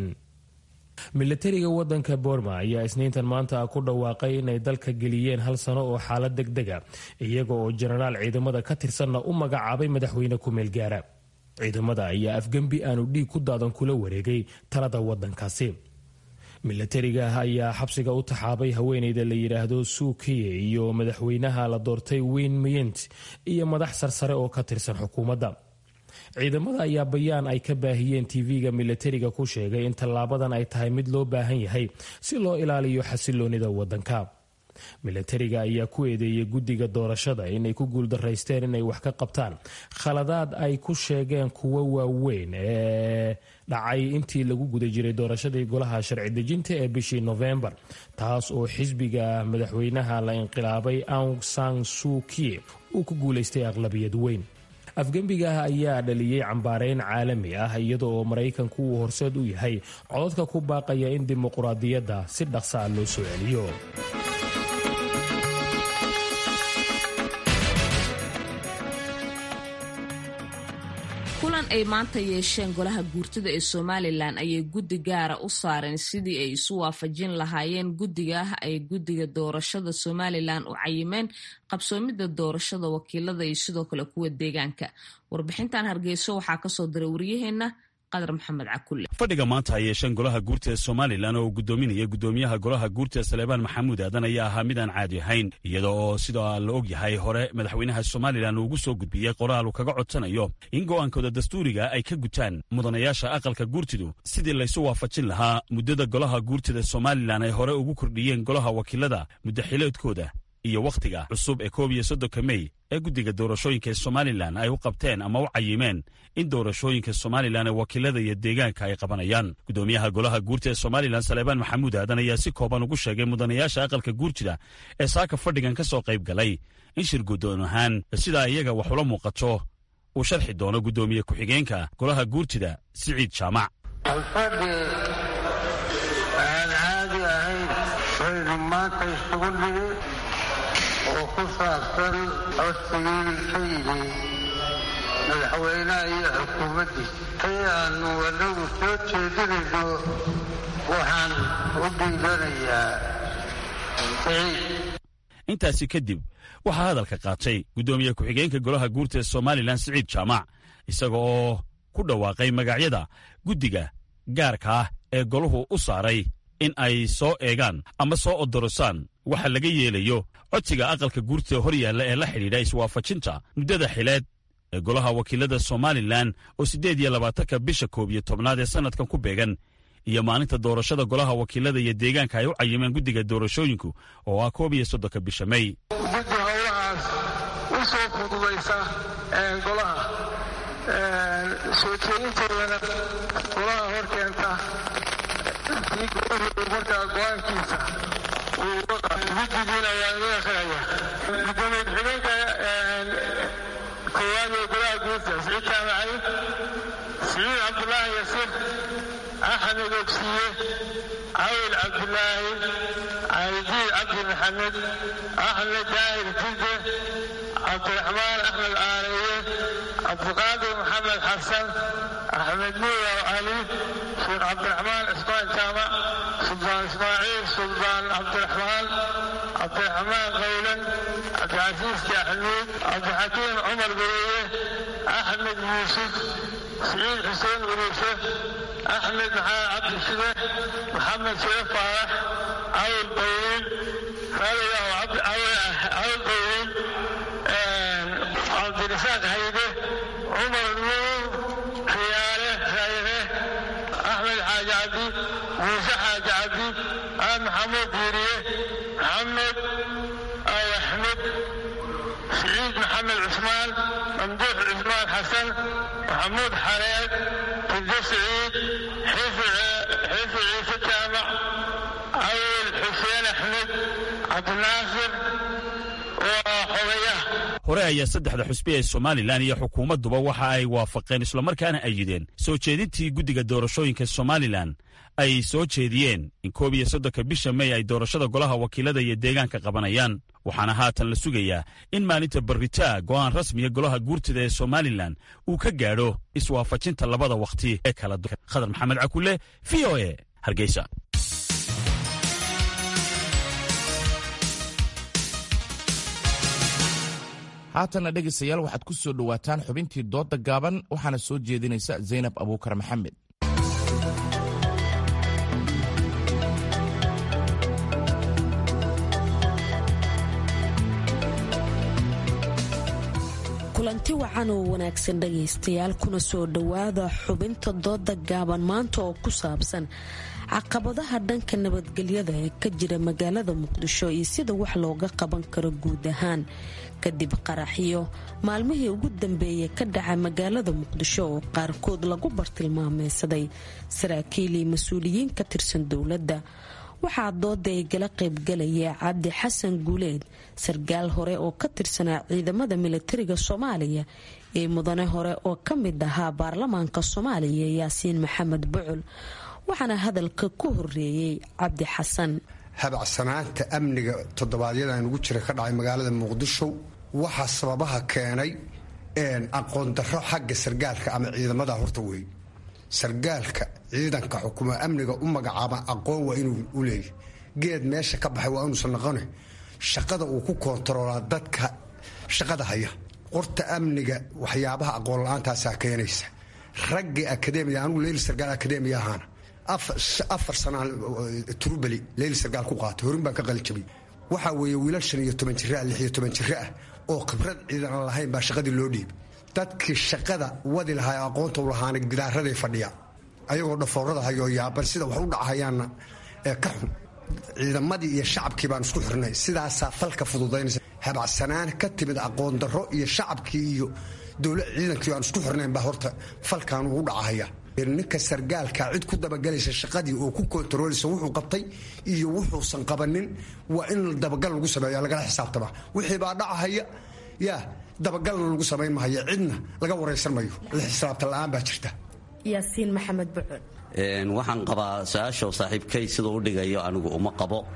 milatariga wadanka boorma ayaa isniintan maanta ku dhawaaqay inay dalka geliyeen hal sano oo xaalad deg dega iyaga oo jenaraal ciidamada ka tirsanna u magacaabay madaxweyne ku-meel gaara ciidamada ayaa afgembi aanu dhiig ku daadan kula wareegay talada wadankaasi milatariga ayaa xabsiga u taxaabay haweeneyda la yidhaahdo suukiye iyo madaxweynaha la doortay weyn miyent iyo madax sarsare oo ka tirsan xukuumadda ciidamada ayaa bayaan ay ka baahiyeen tv-ga milatariga ku sheegay in tallaabadan ay tahay mid loo baahan yahay si loo ilaaliyo xasiloonida wadanka milatariga ayaa ku eedeeyey guddiga doorashada inay ku guuldaraysteen inay wax ka qabtaan khaladaad ay ku sheegeen kuwo waaweyn ee dhacay intii lagu guda jiray doorashadii golaha sharci dejinta ee bishii nofembar taas oo xisbiga madaxweynaha la inqilaabay aung san suukiye uu ku guulaystay aqlabiyad weyn afgembigaah ayaa dhaliyey cambaareyn caalami ah iyada oo maraykanku uu horseed u yahay codadka ku baaqaya in dimuquraadiyadda si dhaqsa ah loo soo celiyo kulan ay maanta yeesheen golaha guurtida ee somalilan ayay guddi gaara u saareen sidii ay isu waafajin lahaayeen guddigaah ay guddiga doorashada somalilan u cayimeen qabsoomidda doorashada wakiilada iyo sidoo kale kuwa deegaanka warbixintan hargeyso waxaa kasoo diray waryaheena fadhiga maanta ay yeesheen golaha guurta ee somalilan oo uu gudoominaya gudoomiyaha golaha guurta saleebaan maxamuud aadan ayaa ahaa mid aan caadi ahayn iyada oo sida la og yahay hore madaxweynaha somalilan uugu soo gudbiyey qoraal uu kaga codsanayo in go'aankooda dastuuriga ay ka gutaan mudanayaasha aqalka guurtidu sidii laysu waafajin lahaa muddada golaha guurtida somalilan ay hore ugu kordhiyeen golaha wakiilada muddaxileedkooda iyo wakhtiga cusub ee koob iyo soddonka mey ee guddiga doorashooyinka ee somalilan ay u qabteen ama u cayimeen in doorashooyinka somalilan ee wakiilada iyo deegaanka ay qabanayaan gudoomiyaha golaha guurta ee somalilan saleebaan maxamuud aadan ayaa si kooban ugu sheegay mudanayaasha aqalka guurtida ee saaka fadhigan ka soo qayb galay in shir guddoon ahaan sidaa iyaga wax ula muuqato uu sharxi doono guddoomiye ku-xigeenka golaha guurtida siciid jaamac alfadhi aan caadi ahayn baynu maanta isugu nimi oo ku saabsan codsigii ka yimi madaxweynaha iyo xukuumaddiisa tay aanu anagu soo jeedinayno waxaan u dhiibanayaa intaasi kadib waxaa hadalka qaatay guddoomiye ku-xigeenka golaha guurta ee somalilan siciid jaamac isaga oo ku dhawaaqay magacyada guddiga gaarka ah ee golahu u saaray in ay soo eegaan ama soo odorosaan waxa laga yeelayo codsiga aqalka guurta hor yaalla ee la xidhiidha iswaafajinta muddada xileed ee golaha wakiilada somalilan oo siddeed iyo labaatanka bisha koob iyo tobnaad ee sannadkan ku beegan iyo maalinta doorashada golaha wakiilada iyo deegaanka ay u cayimeen guddiga doorashooyinku oo ah koob iyo soddonka bisha may guddi howlahaas u soo fududaysa golaha soo jeedintoodana golaha hor keenta kii goluhu markaa go-aankiisa guddigiina waa iga akraya gudoomiye ku-xigeenka koowaad ee golaha guurta siciid jaamacay siciid cabdulaahi yasiir axmed ogsiye cawil cabdulaahi caydiid cabdi maxamed axmed daahir jidde cabdiraxmaan axmed aaleeye cabdiqaadir maxamed xasan axmed nuuraw cali sheekh cabdiraxmaan cismaan jaamac suldaan ismaaciil suldaan cabdiraxmaan cabdiraxmaan qawlan cabdicasiis jaxnuud cabdixakiim cumar gareeye axmed yuusuf siciid xuseen uruushe axmed maxamed cabdi shide maxamed shire faarax cawil bawiin raaligaw cawil bawiin cabdirasaaq hayde cumar nuur khiyaale khayre axmed xaaji cabdi muuse xaaji cabdi aan maxamuud diiriye maxamed ay axmed siciid maxamed cusmaan mamduux cusmaan xasan maxamuud xareed tidde siciid xiifi ciise jaamac cawil xuseen axmed cabdinaasir waa xogayaha hore ayaa saddexda xusbi ee somalilan iyo xukuumadduba waxa ay waafaqeen islamarkaana ayideen soo jeedintii guddiga doorashooyinka somalilan ay soo jeediyeen in koob iyo soddonka bisha may ay doorashada golaha wakiilada iyo deegaanka qabanayaan waxaana haatan la sugayaa in maalinta barritaa go'aan rasmiya golaha guurtida ee somalilan uu ka gaadho iswaafajinta labada wakhti ee kala khadar maxamed cakule v o e hargeysa haatanna dhegaystayaal waxaad ku soo dhowaataan xubintii doodda gaaban waxaana soo jeedinaysa zaynab abuukar maxamed kulanti wacan oo wanaagsan dhagaystayaal kuna soo dhowaada xubinta dooda gaaban maanta oo ku saabsan caqabadaha dhanka nabadgelyada ee ka jira magaalada muqdisho iyo sida wax looga qaban karo guud ahaan kadib qaraxyo maalmihii ugu dambeeyay ka dhacay magaalada muqdisho oo qaarkood lagu bartilmaameysaday saraakiil iyo mas-uuliyiin ka tirsan dowladda waxaa dooda ay gala qaybgalaya cabdi xasan guuleed sarkaal hore oo ka tirsanaa ciidamada militariga soomaaliya iyo mudane hore oo ka mid ahaa baarlamaanka soomaaliya yaasiin maxamed bucul waxaana hadalka ku horeeyey cabdi xasan habacsanaanta amniga toddobaadyadaan ugu jira ka dhacay magaalada muqdisho waxaa sababaha keenay aqoon darro xagga sargaalka ama ciidamada horta wey sargaalka ciidanka xukuma amniga u magacaaba aqoon waa inuu u leeyahy geed meesha ka baxay waa inuusan noqone shaqada uu ku koontaroolaa dadka shaqada haya qorta amniga waxyaabaha aqoon la-aantaasaa keenaysa raggii akademiya anugu leyli sargaal akademiya ahaana afar sanaa turubeli leyli sargaal ku qaatay horin baan ka qalijabay waxaa weeye wiilal shan iyo toban jira lix iyo toban jiro ah oo khibrad ciidan aan lahayn baa shaqadii loo dhiibay dadkii shaqada wadi lahaa aqoonta u lahaana gidaaraday fadhiya ayagoo dhafoorada hayoo yaaban sida wax u dhacahayaanna ee ka xun ciidamadii iyo shacabkii baan isku xirnay sidaasaa falka fududaynaysa habacsanaan ka timid aqoon darro iyo shacabkii iyo dowla ciidankii aan isku xirnayn baa horta falkan ugu dhacahaya ninka sargaalka cid ku dabagelaysa shaqadii oo ku kontarooleysa wuxuu qabtay iyo wuxuusan qabanin waa in dabagal lagu sameeya lagala xisaabtama wixii baa dhacahaya yaa dabagalna lagu samayn mahayo cidna laga waraysan mayo la xisaabta la-aan baa jirta yaasiin maxamed bucul waxaan qabaa su-aasha saaxiibkay siduu u dhigayo anigu uma qabo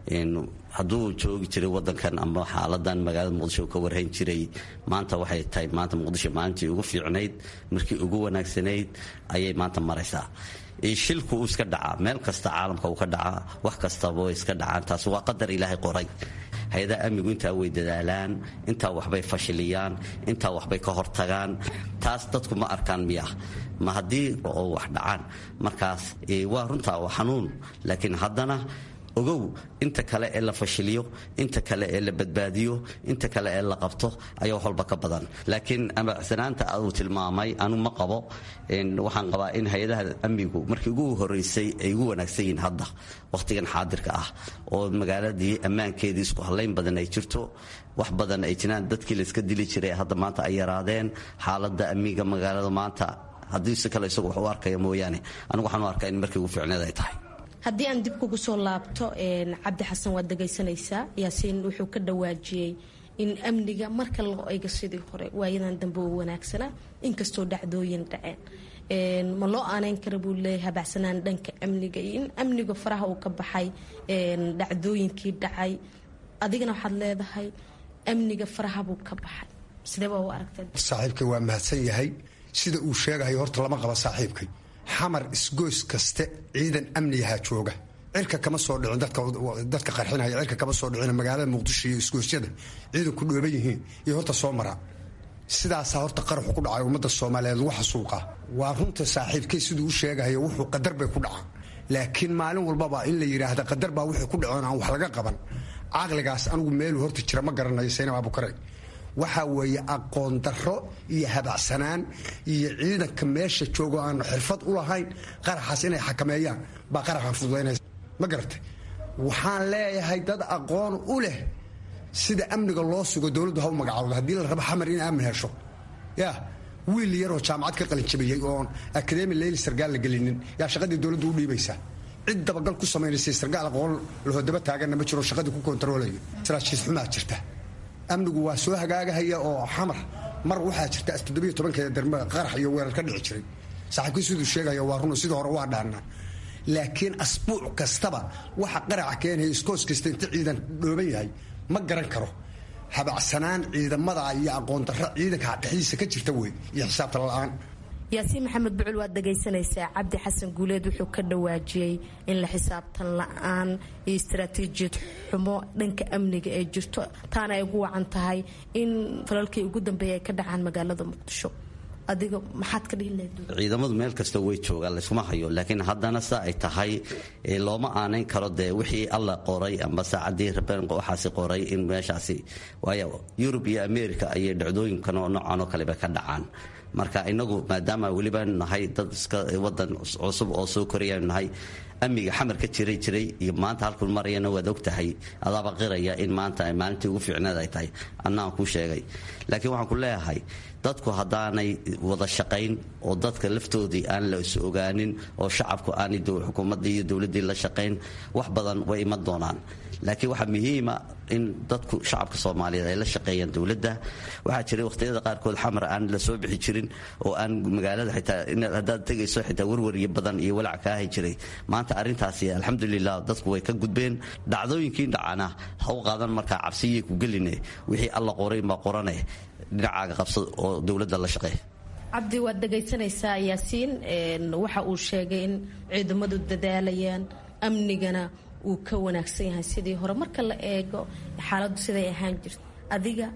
hadduu joogi jiray wadankan ama xaaladan magaalada muqdisho ka warhayn jiray maanta waxay tahay maanta muqdisho maalintii ugu fiicnayd markii ugu wanaagsanayd ayay maanta maraysaa shilku uu iska dhacaa meel kasta caalamka uu ka dhacaa wax kastaba way iska dhacaan taas waa qadar ilaahay qoray hay-adaha amnigu intaa way dadaalaan intaa waxbay fashiliyaan intaa waxbay ka hortagaan taas dadku ma arkaan miya ma haddii oo wax dhacaan markaas waa runtaa waa xanuun laakiin haddana ogow inta kale ee la fashiliyo inta kale ee la badbaadiyo inta kale ee la qabto ayaa wax walba ka badan laakiin amacsanaanta uu tilmaamay anu ma qabo waxaan qabaa in hay-adaha amnigu markii ugu horeysay ay ugu wanaagsan yihiin hadda wakhtigan xaadirka ah oo magaaladii ammaankeedii isku hallayn badan ay jirto wax badan ay jiraan dadkii layska dili jiray hadda maanta ay yaraadeen xaaladda amniga magaalada maanta haddii si kale isagu wax u arkaya mooyaane anigu waxaan u arkaa in markii ugu fiicneed ay tahay haddii aan dib kugu soo laabto cabdi xasan waad dhegaysanaysaa yaasiin wuxuu ka dhawaajiyey in amniga marka loo eego sidii hore waayadan dambe oo wanaagsanaa inkastoo dhacdooyin dhaceen ma loo aaneyn kara buu leeyahay habacsanaan dhanka amniga iyo in amniga faraha uu ka baxay dhacdooyinkii dhacay adigana waxaad leedahay amniga faraha buu ka baxay sidee baa u aragtay saaxiibkay waa mahadsan yahay sida uu sheegahayo horta lama qaba saaxiibkay xamar isgoys kaste ciidan amnigaha jooga cirka kama soo dhicin dadka qarxinaya cirka kama soo dhicin magaalada muqdisho iyo isgoysyada ciidanku dhooban yihiin iyo horta soo maraa sidaasaa horta qaraxu ku dhacay ummadda soomaaliyeed lagu xasuuqa waa runta saaxiibkay siduu u sheegahayo wuxuu qadar bay ku dhacaan laakiin maalin walbaba in la yidhaahda qadar baa wixii ku dhacoon aan wax laga qaban caqligaas anigu meeluu horta jira ma garanayo saynab abukare waxaa weeye aqoon darro iyo habacsanaan iyo ciidanka meesha joogo aan xirfad u lahayn qaraxaas inay xakameeyaan baa qaraxan fududaynaysa ma garatay waxaan leeyahay dad aqoon u leh sida amniga loo sugo dowladdu ha u magacaawdo haddii la rabo xamar in aamin hesho ya wiil yaroo jaamacad ka qalinjabiyey oon akademi leyli sargaal la gelinin yaa shaqadii dowladdu u dhiibaysaa cid dabagal ku samaynaysa sargaal aqoon lahodaba taaganna ma jiro shaqadii ku kontaroolayo saraajiis xumaa jirta amnigu waa soo hagaagahaya oo xamar mar waxaa jirta toddobiyo tobankeeda darma qarax iyo weerar ka dhici jiray saaxiibkii siduu sheegaya waa run sidii hore waa dhaanaa laakiin asbuuc kastaba waxa qaraca keenaya iskoos kasta inta ciidan dhooban yahay ma garan karo habacsanaan ciidamada iyo aqoon darro ciidanka dhexdiisa ka jirta wey iyo xisaabta la-aan yaasiin maxamed bucul waad dhagaysanaysaa cabdi xasan guuleed wuxuu ka dhawaajiyey in la xisaabtan la-aan iyo istaraatiijiyad xumo dhanka amniga ee jirto taana ay ugu wacan tahay in falalkii ugu dambeeya ay ka dhacaan magaalada muqdisho adiga maxaad ka dhihi lahayd ciidamadu meel kasta way joogaan layskuma hayo laakiin haddana sa ay tahay looma aanayn karo dee wixii alla qoray amba saacadii rabeen waxaasi qoray in meeshaasi waayo yurub iyo america ayay dhacdooyinkan oo noocan oo kaleba ka dhacaan marka inagu maadaama weliba nahay dad iska wadan cusub oo soo korayanu nahay amniga xamar ka jiray jiray iyo maanta halkuu marayana waad og tahay adaaba qiraya in maanta maalintii ugu fiicneed ay tahay annaan kuu sheegay laakiin waxaan ku leeyahay dadku haddaanay wada shaqayn oo dadka laftoodii aan la is ogaanin oo shacabku aanay xukuumaddii iyo dowladdii la shaqayn wax badan way iman doonaan laakiin waxaa muhiima in dadku shacabka soomaaliyeed ay la shaqeeyaan dowladda waxaa jiray wakhtiyada qaarkood xamar aan la soo bixi jirin oo aan magaalada xitaa haddaad tegayso xitaa warwaryo badan iyo walac kaahi jiray maanta arrintaasi alxamdulilah dadku way ka gudbeen dhacdooyinkii dhacana ha u qaadan markaa cabsiyay ku geline wixii alla qoray ma qorane dhinacaaga qabsa oo dowladda la shaqeey cabdi waad dhagaysanaysaa yaasiin waxa uu sheegay in ciidamadu dadaalayaan amnigana uu ka wanaagsan yahay sidii hore marka la eego xaaladdu siday ahaan jirta adiga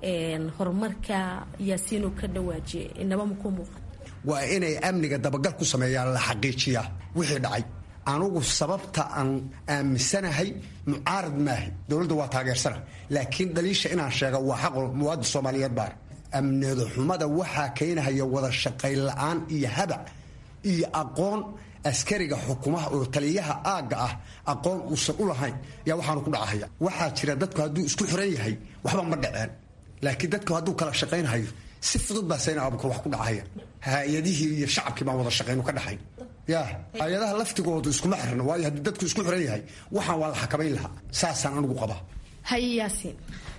horumarka yaasiin uu ka dhawaajiyay inaba makuu muuqan waa inay amniga dabagal ku sameeyaan la xaqiijiyaa wixii dhacay anugu sababta aan aaminsanahay mucaarad maaha dowladda waa taageersana laakiin dhaliisha inaan sheega waa xaqo muwaadin soomaaliyeed baar amnida xumada waxaa keenahaya wada shaqayn la-aan iyo habac iyo aqoon askariga xukumaha oo taliyaha aagga ah aqoon uusan u lahayn yaa waxaanu ku dhacahaya waxaa jira dadku hadduu isku xiran yahay waxba ma dhaceen laakiin dadku hadduu kala shaqaynhayo si fudud baa sayna abukar wax ku dhacaya hay-adihii iyo shacabkii baan wada shaqaynu ka dhaxayn ya hay-adaha laftigoodu iskuma xirna waayo haddii dadku isku xiran yahay waxaan waa la xakamayn lahaa saasaan anigu qabaa haye yaasiin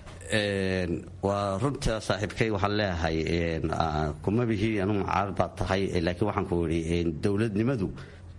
waa runta saaxiibkay waxaan leeyahay kuma bihi anu mucaarad baad tahay laakiin waxaan ku idhi dowladnimadu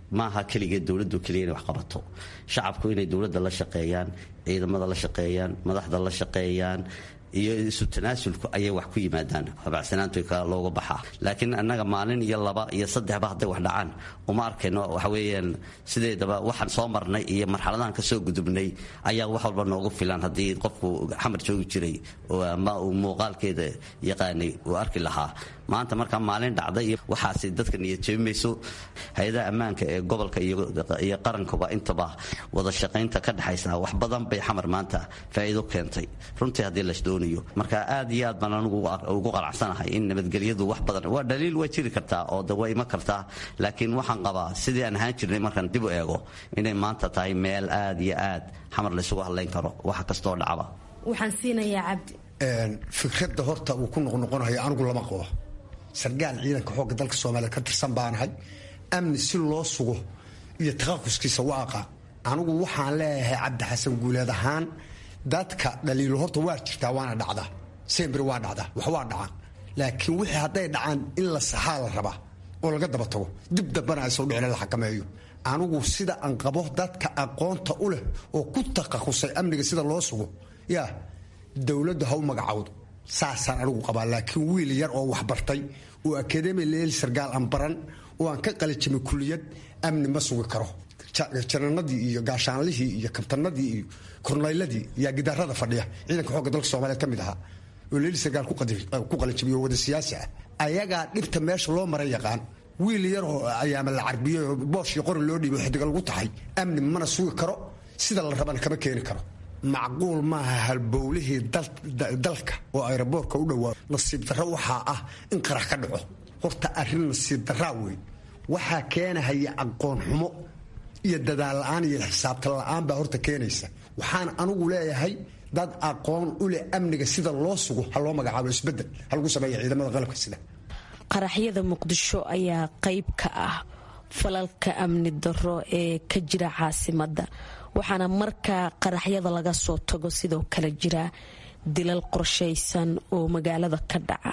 maaha keligeed dowladdu keliya inay wax qabato shacabku inay dowladda la shaqeeyaan ciidamada la shaqeeyaan madaxda la shaqeeyaan iyo isu tanaasulku ayay wax ku yimaadaan habacsanaantu looga baxaa laakiin annaga maalin iyo laba iyo saddexba hadday wax dhacaan uma arkayno waxa weeyaan sideedaba waxaan soo marnay iyo marxaladahan ka soo gudubnay ayaa wax walba noogu filan haddii qofku xamar joogi jiray oo ama uu muuqaalkeeda yaqaanay uu arki lahaa maanta markaa maalin dhacda iyo waxaasi dadka niyad jebimayso hay-adaha ammaanka ee gobolka iyo qarankuba intaba wada shaqaynta ka dhexaysa wax badan bay xamar maanta faa'iido keentay runtii haddii las doonayo marka aad iyo aad baan anigu ugu qanacsanahay in nabadgelyadu wax badan waa dhaliil waa jiri kartaa oo de waa ima kartaa laakiin waxaan qabaa sidii aan ahaan jirnay markaan dib u eego inay maanta tahay meel aad iyo aad xamar laysugu hadlayn karo waxa kastoo dhacba waxaan siinayaa cabdi fikradda horta uu ku noqnoqonayo anigu lama qabo sargaal ciidanka xoogga dalka soomaaliya ka tirsan baanahay amni si loo sugo iyo taqaquskiisa waaqa anigu waxaan leeyahay cabdi xasan guuleed ahaan dadka dhaliilo horta waa jirtaa waana dhacdaa sembri waa dhacdaa wax waa dhacaan laakiin wixii hadday dhacaan in la saxaa la rabaa oo laga daba tago dib dambana ay soo dhicin la xakameeyo anigu sida aan qabo dadka aqoonta u leh oo ku taqasusay amniga sida loo sugo yaa dowladdu ha u magacawdo saasaan anigu qabaa laakiin wiil yar oo waxbartay oo akademi leel sargaal aan baran oo aan ka qalijimay kuliyad amni ma sugi karo jananadii iyo gaashaanlihii iyo kabtanadii iyo kornayladii yaa gidaarada fadhiya ciidanka xoogga dalka soomaaliyeed ka mid ahaa oo leeli sargaal ku qalijimiyo wada siyaasi ah ayagaa dhibta meesha loo maran yaqaan wiil yar oo ayaama la carbiyo boosh iyo qori loo dhiibo xidiga lagu taxay amni mana sugi karo sida la rabana kama keeni karo macquul maaha halbowlihii dalka oo ayraboorka u dhowaa nasiib darro waxaa ah in qarax ka dhaco horta arrin nasiib darraa wey waxaa keenahaya aqoon xumo iyo dadaal la-aan iyo xisaabtan la-aan baa horta keenaysa waxaan anigu leeyahay dad aqoon u leh amniga sida loo sugo ha loo magacaabo isbedel ha lagu sameeya ciidamada qalabka sida qaraxyada muqdisho ayaa qayb ka ah falalka amni darro ee ka jira caasimadda waxaana markaa qaraxyada laga soo tago sidoo kale jira dilal qorshaysan oo magaalada ka dhaca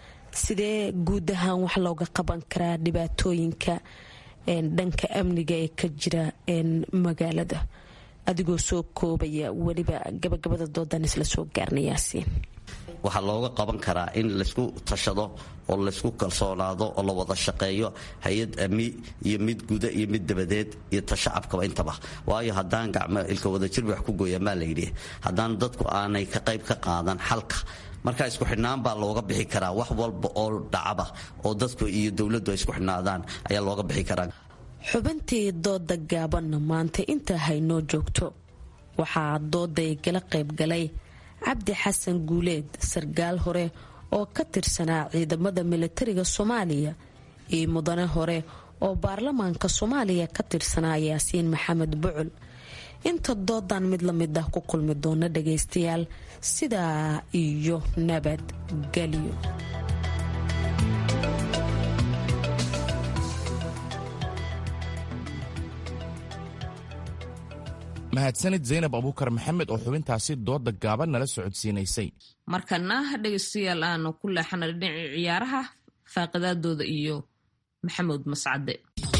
sidee guud ahaan wax looga qaban karaa dhibaatooyinka dhanka amniga ee ka jira magaalada adigoo soo koobaya weliba gabagabada doodan isla soo gaarnayaasiin waxaa looga qaban karaa in laysku tashado oo laysku kalsoonaado oo la wada shaqeeyo hay-ad ami iyo mid guda iyo mid dabadeed iyo tashacabkaba intaba waayo haddaan gacmo ilka wadajir wax ku gooyaan baa layidhi haddaan dadku aanay ka qayb ka qaadan xalka marka isku xidhnaan baa looga bixi karaa wax walba oo dhacaba oo dadku iyo dowladdu ay isku xidhnaadaan ayaa looga bixi karaa xubintii dooda gaabanna maanta intaa haynoo joogto waxaa dooday gala qaybgalay cabdi xasan guuleed sargaal hore oo ka tirsanaa ciidamada milatariga soomaaliya iyo mudane hore oo baarlamaanka soomaaliya ka tirsanaa yaasiin maxamed bucul inta doodan mid la mid ah ku kulmi doona dhagaystayaal sidaa iyo nabadgelyo mahadsanid zaynab abuukar maxamed oo xubintaasi dooda gaaban nala socodsiinaysay markana dhegaystayaal aanu ku leexana dhinacii ciyaaraha faaqidaadooda iyo maxamuud mascade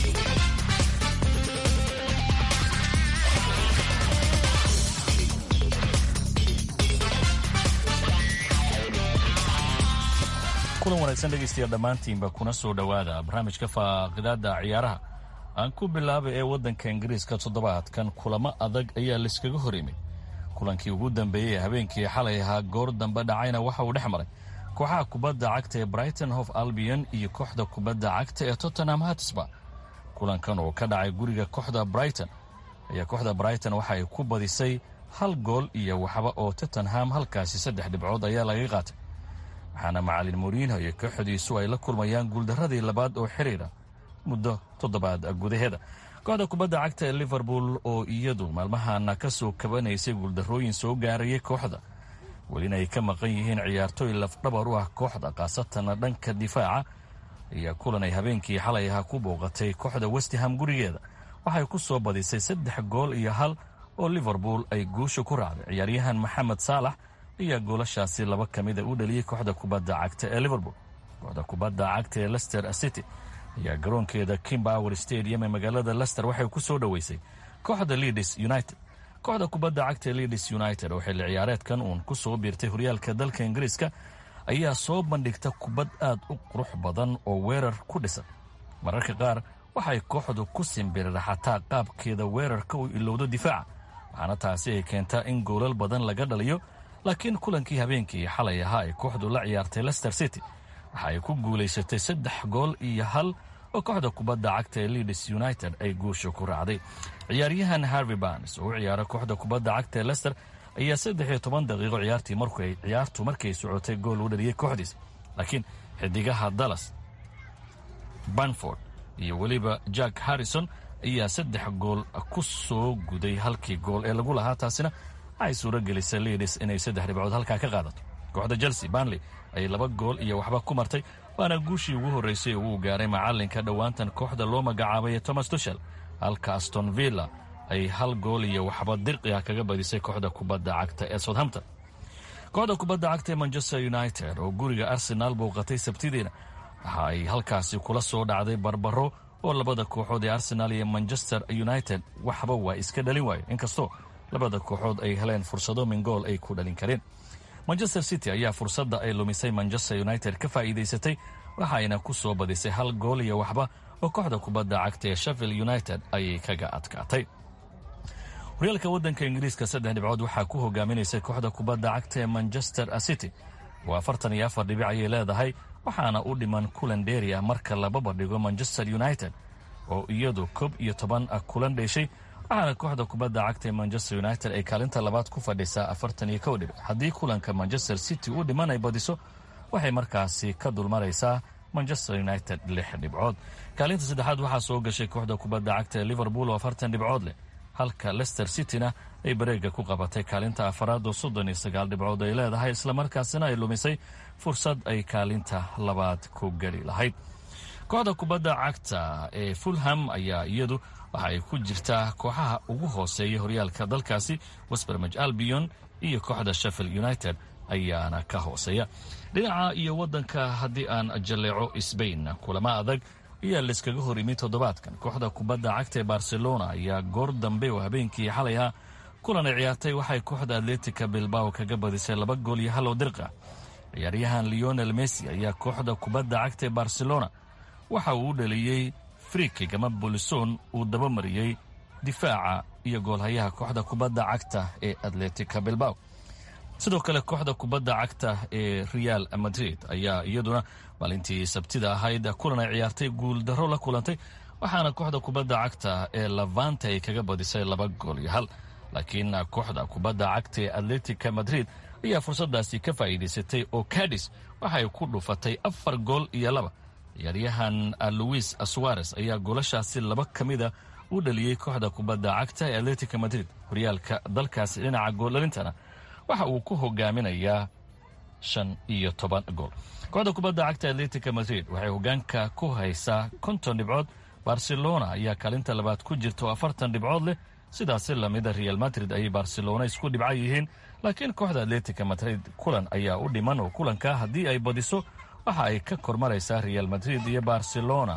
kulan wanaagsan dhegaystayaal dhammaantiinba kuna soo dhowaada barnaamijka faaqidaada ciyaaraha aan ku bilaabay ee waddanka ingiriiska toddobaadkan kulamo adag ayaa layskaga hor yimid kulankii ugu dambeeyey habeenkii xalay ahaa goor dambe dhacayna waxa uu dhex maray kooxaha kubadda cagta ee brighton hof albion iyo kooxda kubadda cagta ee tottenham hatisba kulankan oo ka dhacay guriga kooxda brighton ayaa kooxda brighton waxa ay ku badisay hal gool iyo waxba oo tottenham halkaasi saddex dhibcood ayaa laga qaatay waxaana macalin moriinho iyo kooxdiisu ay la kulmayaan guuldaradii labaad oo xiriira muddo toddobaad gudaheeda kooxda kubadda cagta ee liverpool oo iyadu maalmahana ka soo kabanaysay guuldarrooyin soo gaarayay kooxda welina ay ka maqan yihiin ciyaartooy lafdhabar u ah kooxda khaasatana dhanka difaaca ayaa kulan ay habeenkii xalay ahaa ku booqatay kooxda westham gurigeeda waxay ku soo badisay saddex gool iyo hal oo liverpool ay guusha ku raacday ciyaaryahan maxamed saalax ayaa goolashaasi laba ka mida u dhaliyey kooxda kubadda cagta ee liverpool kooxda kubadda cagta ee lester city ayaa garoonkeeda kimbower stadium ee magaalada lester waxay ku soo dhoweysay kooxda leadis united kooxda kubadda cagta ee leadis united oo xilli ciyaareedkan uun ku soo biirtay horyaalka dalka ingiriiska ayaa soo bandhigta kubad aad u qurux badan oo weerar ku dhisan mararka qaar waxay kooxdu ku simbiriraxataa qaabkeeda weerarka uu ilowdo difaaca waxaana taasi ay keentaa in goolal badan laga dhaliyo laakiin kulankii habeenkii xalay ahaa ay kooxdu la ciyaartay lester city waxa ay ku guulaysatay saddex gool iyo hal oo kooxda kubadda cagta ee leadis united ay guusha ku raacday ciyaaryahan harvey barnes oo u ciyaara kooxda kubadda cagta ee lester ayaa saddex iyo toban daqiiqo ciyaartii markay ciyaartu markay socotay gool u dhaliyey kooxdiis laakiin xidigaha dallas banford iyo weliba jack harrison ayaa saddex gool ku soo guday halkii gool ee lagu lahaa taasina waxay suuro gelisay leadis inay saddex dhibcood halkaa ka qaadato kooxda chelsea banley ayay laba gool iyo waxba ku martay waana guushii ugu horreysay uu gaaray macalinka dhowaantan kooxda loo magacaabay thomas tushel halka aston villa ay hal gool iyo waxba dirqi ah kaga badisay kooxda kubadda cagta ee southampton kooxda kubadda cagta ee manchester united oo guriga arsenaal bouqatay sabtidiina waxa ay halkaasi kula soo dhacday barbaro oo labada kooxood ee arsenaal iyo manchester united waxba waa iska dhalin waayo inkastoo labada kooxood ay heleen fursado min gool ay ku dhalin kareen manchester city ayaa fursadda ay lumisay manchester united ka faa'iidaysatay waxayna ku soo badisay hal gool iyo waxba oo kooxda kubadda cagta ee sheffield united ayay kaga adkaatay horyaalka waddanka ingiriiska saddex dhibcood waxaa ku hogaaminaysay kooxda kubadda cagta ee manchester city oo afartan iyo afar dhibic ayay leedahay waxaana u dhiman kulan dheeri ah marka laba badhigo manchester united oo iyadu koob iyo toban kulan dheeshay waxaana kooxda kubadda cagta ee manchester united ay kaalinta labaad ku fadhisaa afartan iyo kow dhibic haddii kulanka manchester city u dhiman ay badiso waxay markaasi ka dulmaraysaa manchester united lix dhibcood kaalinta saddexaad waxaa soo gashay kooxda kubadda cagta ee liverpool oo afartan dhibcood leh halka lester cityna ay bareega ku qabatay kaalinta afaraad oo soddon iyo sagaal dhibcood ay leedahay islamarkaasina ay lumisay fursad ay kaalinta labaad ku geli lahayd kooxda kubadda cagta ee fulham ayaa iyadu waxa ay ku jirtaa kooxaha ugu hooseeya horyaalka dalkaasi westbermaj albion iyo kooxda sheffield united ayaana ka hooseeya dhinaca iyo waddanka haddii aan jalleeco sbain kulamo adag ayaa layskaga hor yimid toddobaadkan kooxda kubadda cagta ee barcelona ayaa goor dambe oo habeenkii xalay ah kulan ay ciyaartay waxay kooxda atletica bilbao kaga badisay laba gool iyo hal oo dirqa ciyaaryahan leonel messi ayaa kooxda kubadda cagta ee barcelona waxa uu u dhaliyey frikig ama bolison uu dabamariyey difaaca iyo goolhayaha kooxda kubadda cagta ee atletica bilbao sidoo kale kooxda kubadda cagta ee real madrid ayaa iyaduna maalintii sabtida ahayd kulan ay ciyaartay guuldaro la kulantay waxaana kooxda kubadda cagta ee lavante ay kaga badisay laba gool iyo hal laakiin kooxda kubadda cagta ee atletica madrid ayaa fursadaasi ka faa'iidaysatay oo cadis waxay ku dhufatay afar gool iyo laba ciyaaryahan luis suares ayaa goolashaasi laba ka mida u dhaliyey kooxda kubadda cagta ee atletica madrid horyaalka dalkaasi dhinaca gooldhalintana waxa uu ku hogaaminayaa shan iyo toban gool kooxda kubadda cagta atletica madrid waxay hogaanka ku haysaa konton dhibcood barcelona ayaa kaalinta labaad ku jirta oo afartan dhibcood leh sidaasi lamida real madrid ayay barcelona isku dhibca yihiin laakiin kooxda atletica madrid kulan ayaa u dhiman oo kulanka haddii ay badiso waxa ay ka kormaraysaa real madrid iyo barcelona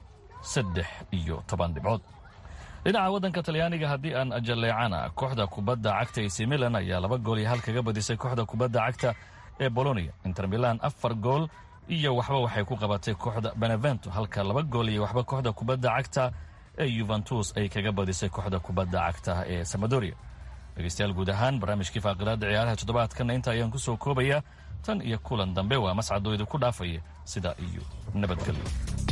saddex iyo toban dhibcood dhinaca waddanka talyaaniga haddii aan jalleecana kooxda kubadda cagta ac milan ayaa laba gool iyo hal kaga badisay kooxda kubadda cagta ee bolonia inter milan afar gool iyo waxba waxay ku qabatay kooxda benevento halka laba gool iyo waxba kooxda kubadda cagta ee yuventus ay kaga badisay kooxda kubadda cagta ee samadoria dhegeystayaal guud ahaan barnaamijkii faaqidaada ciyaaraha toddobaadkanna inta ayaan kusoo koobayaa tan iyo kulan dambe waa mascadoo idinku dhaafaya sidaa iyo nabadgelyo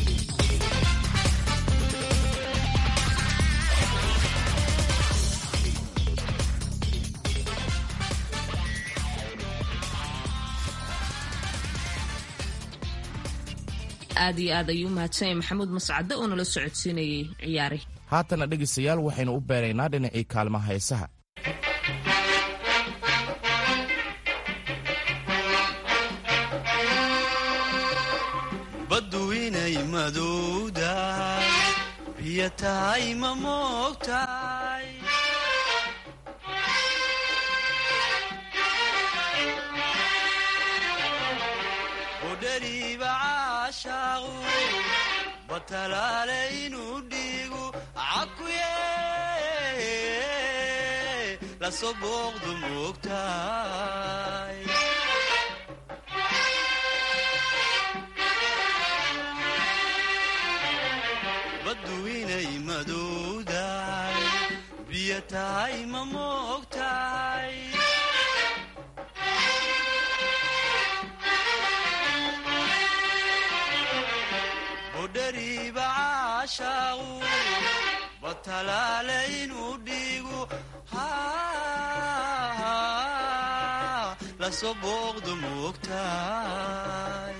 aad iyo aad ayuu umahadsanyay maxamuud mascade oo nala socodsiinayay ciyaari haatana dhegaystayaal waxaynu u beeraynaa dhinacii kaalmaha heesaha baddu inay madowdahay biyo tahay ma moogtahay budhariiba caashaaqu batalaale inuu dhiigu cakuye lasoo booqdu moogtahay baddu inay madowdahay biyo tahay ma moogtahay bodhariiba caashaaqu batalaale inuu dhiigu lasoo booqdu moogtahay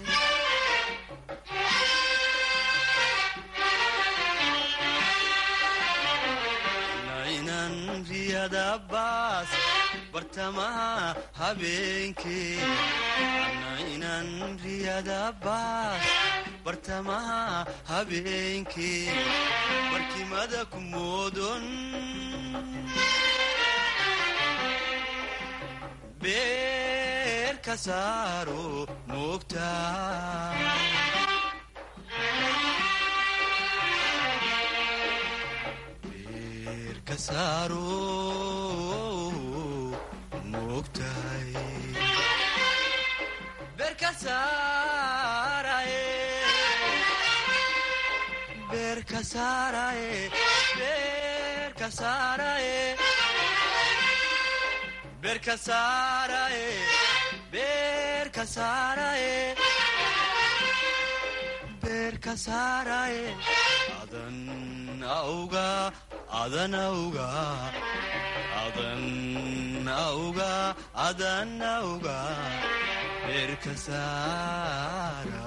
nainan riyada baas bartamaha habeenkee nainan riyada baas bartamaha habeenkee barkimada ku moodon beer ka saaro moogtaa beer ka saaro moogtahay beer ka saaraye beer ka saaraye beer ka saaraye beer ka saaraye beer ka saaraye beer ka saaraye adan auga adan auga adan auga adan auga beer ka saara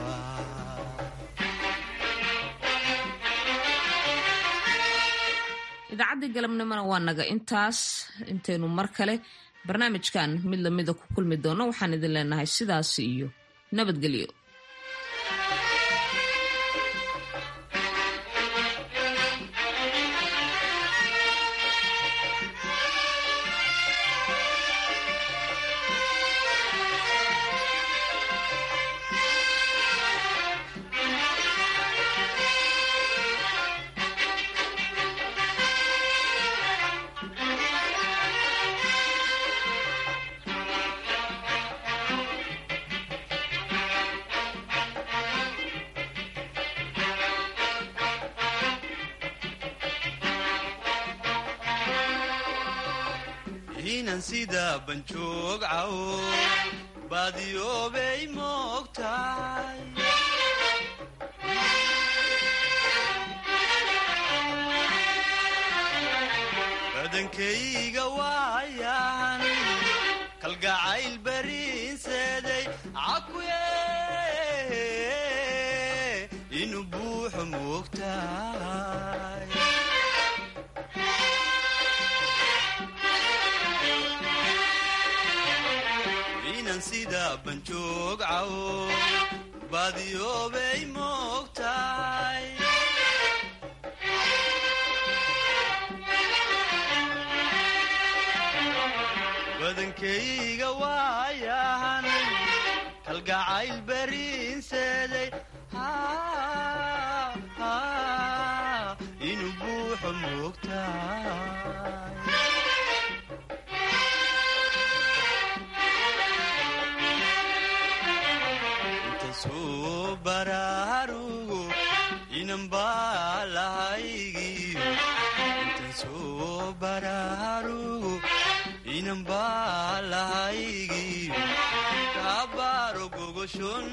idaacaddii galabnimona waa naga intaas intaynu mar kale barnaamijkan mid lamida ku kulmi doono waxaan idin leenahay sidaas iyo nabadgelyo inan sida banjoog cawo baadiyoobay moogtahay badankayga waayan kalgacayl bariinseeday cakuye inuu buuxo moogtahay inan sida banjoog cawo baadiyoobay moogtahay badankayga waayahan kalgacayl bariinseeday inuu buuxo moogtahay intasuu baraarugo inan baa lahaygiyo intasuu baraarugo inan baa lahaygiyo kaabaaro gogoshon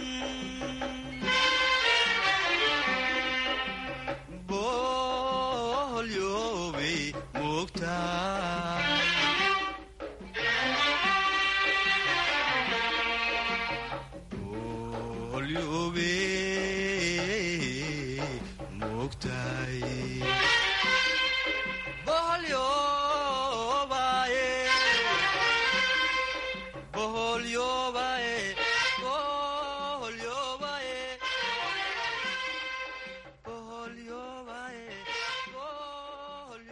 boholyoobay moogtaa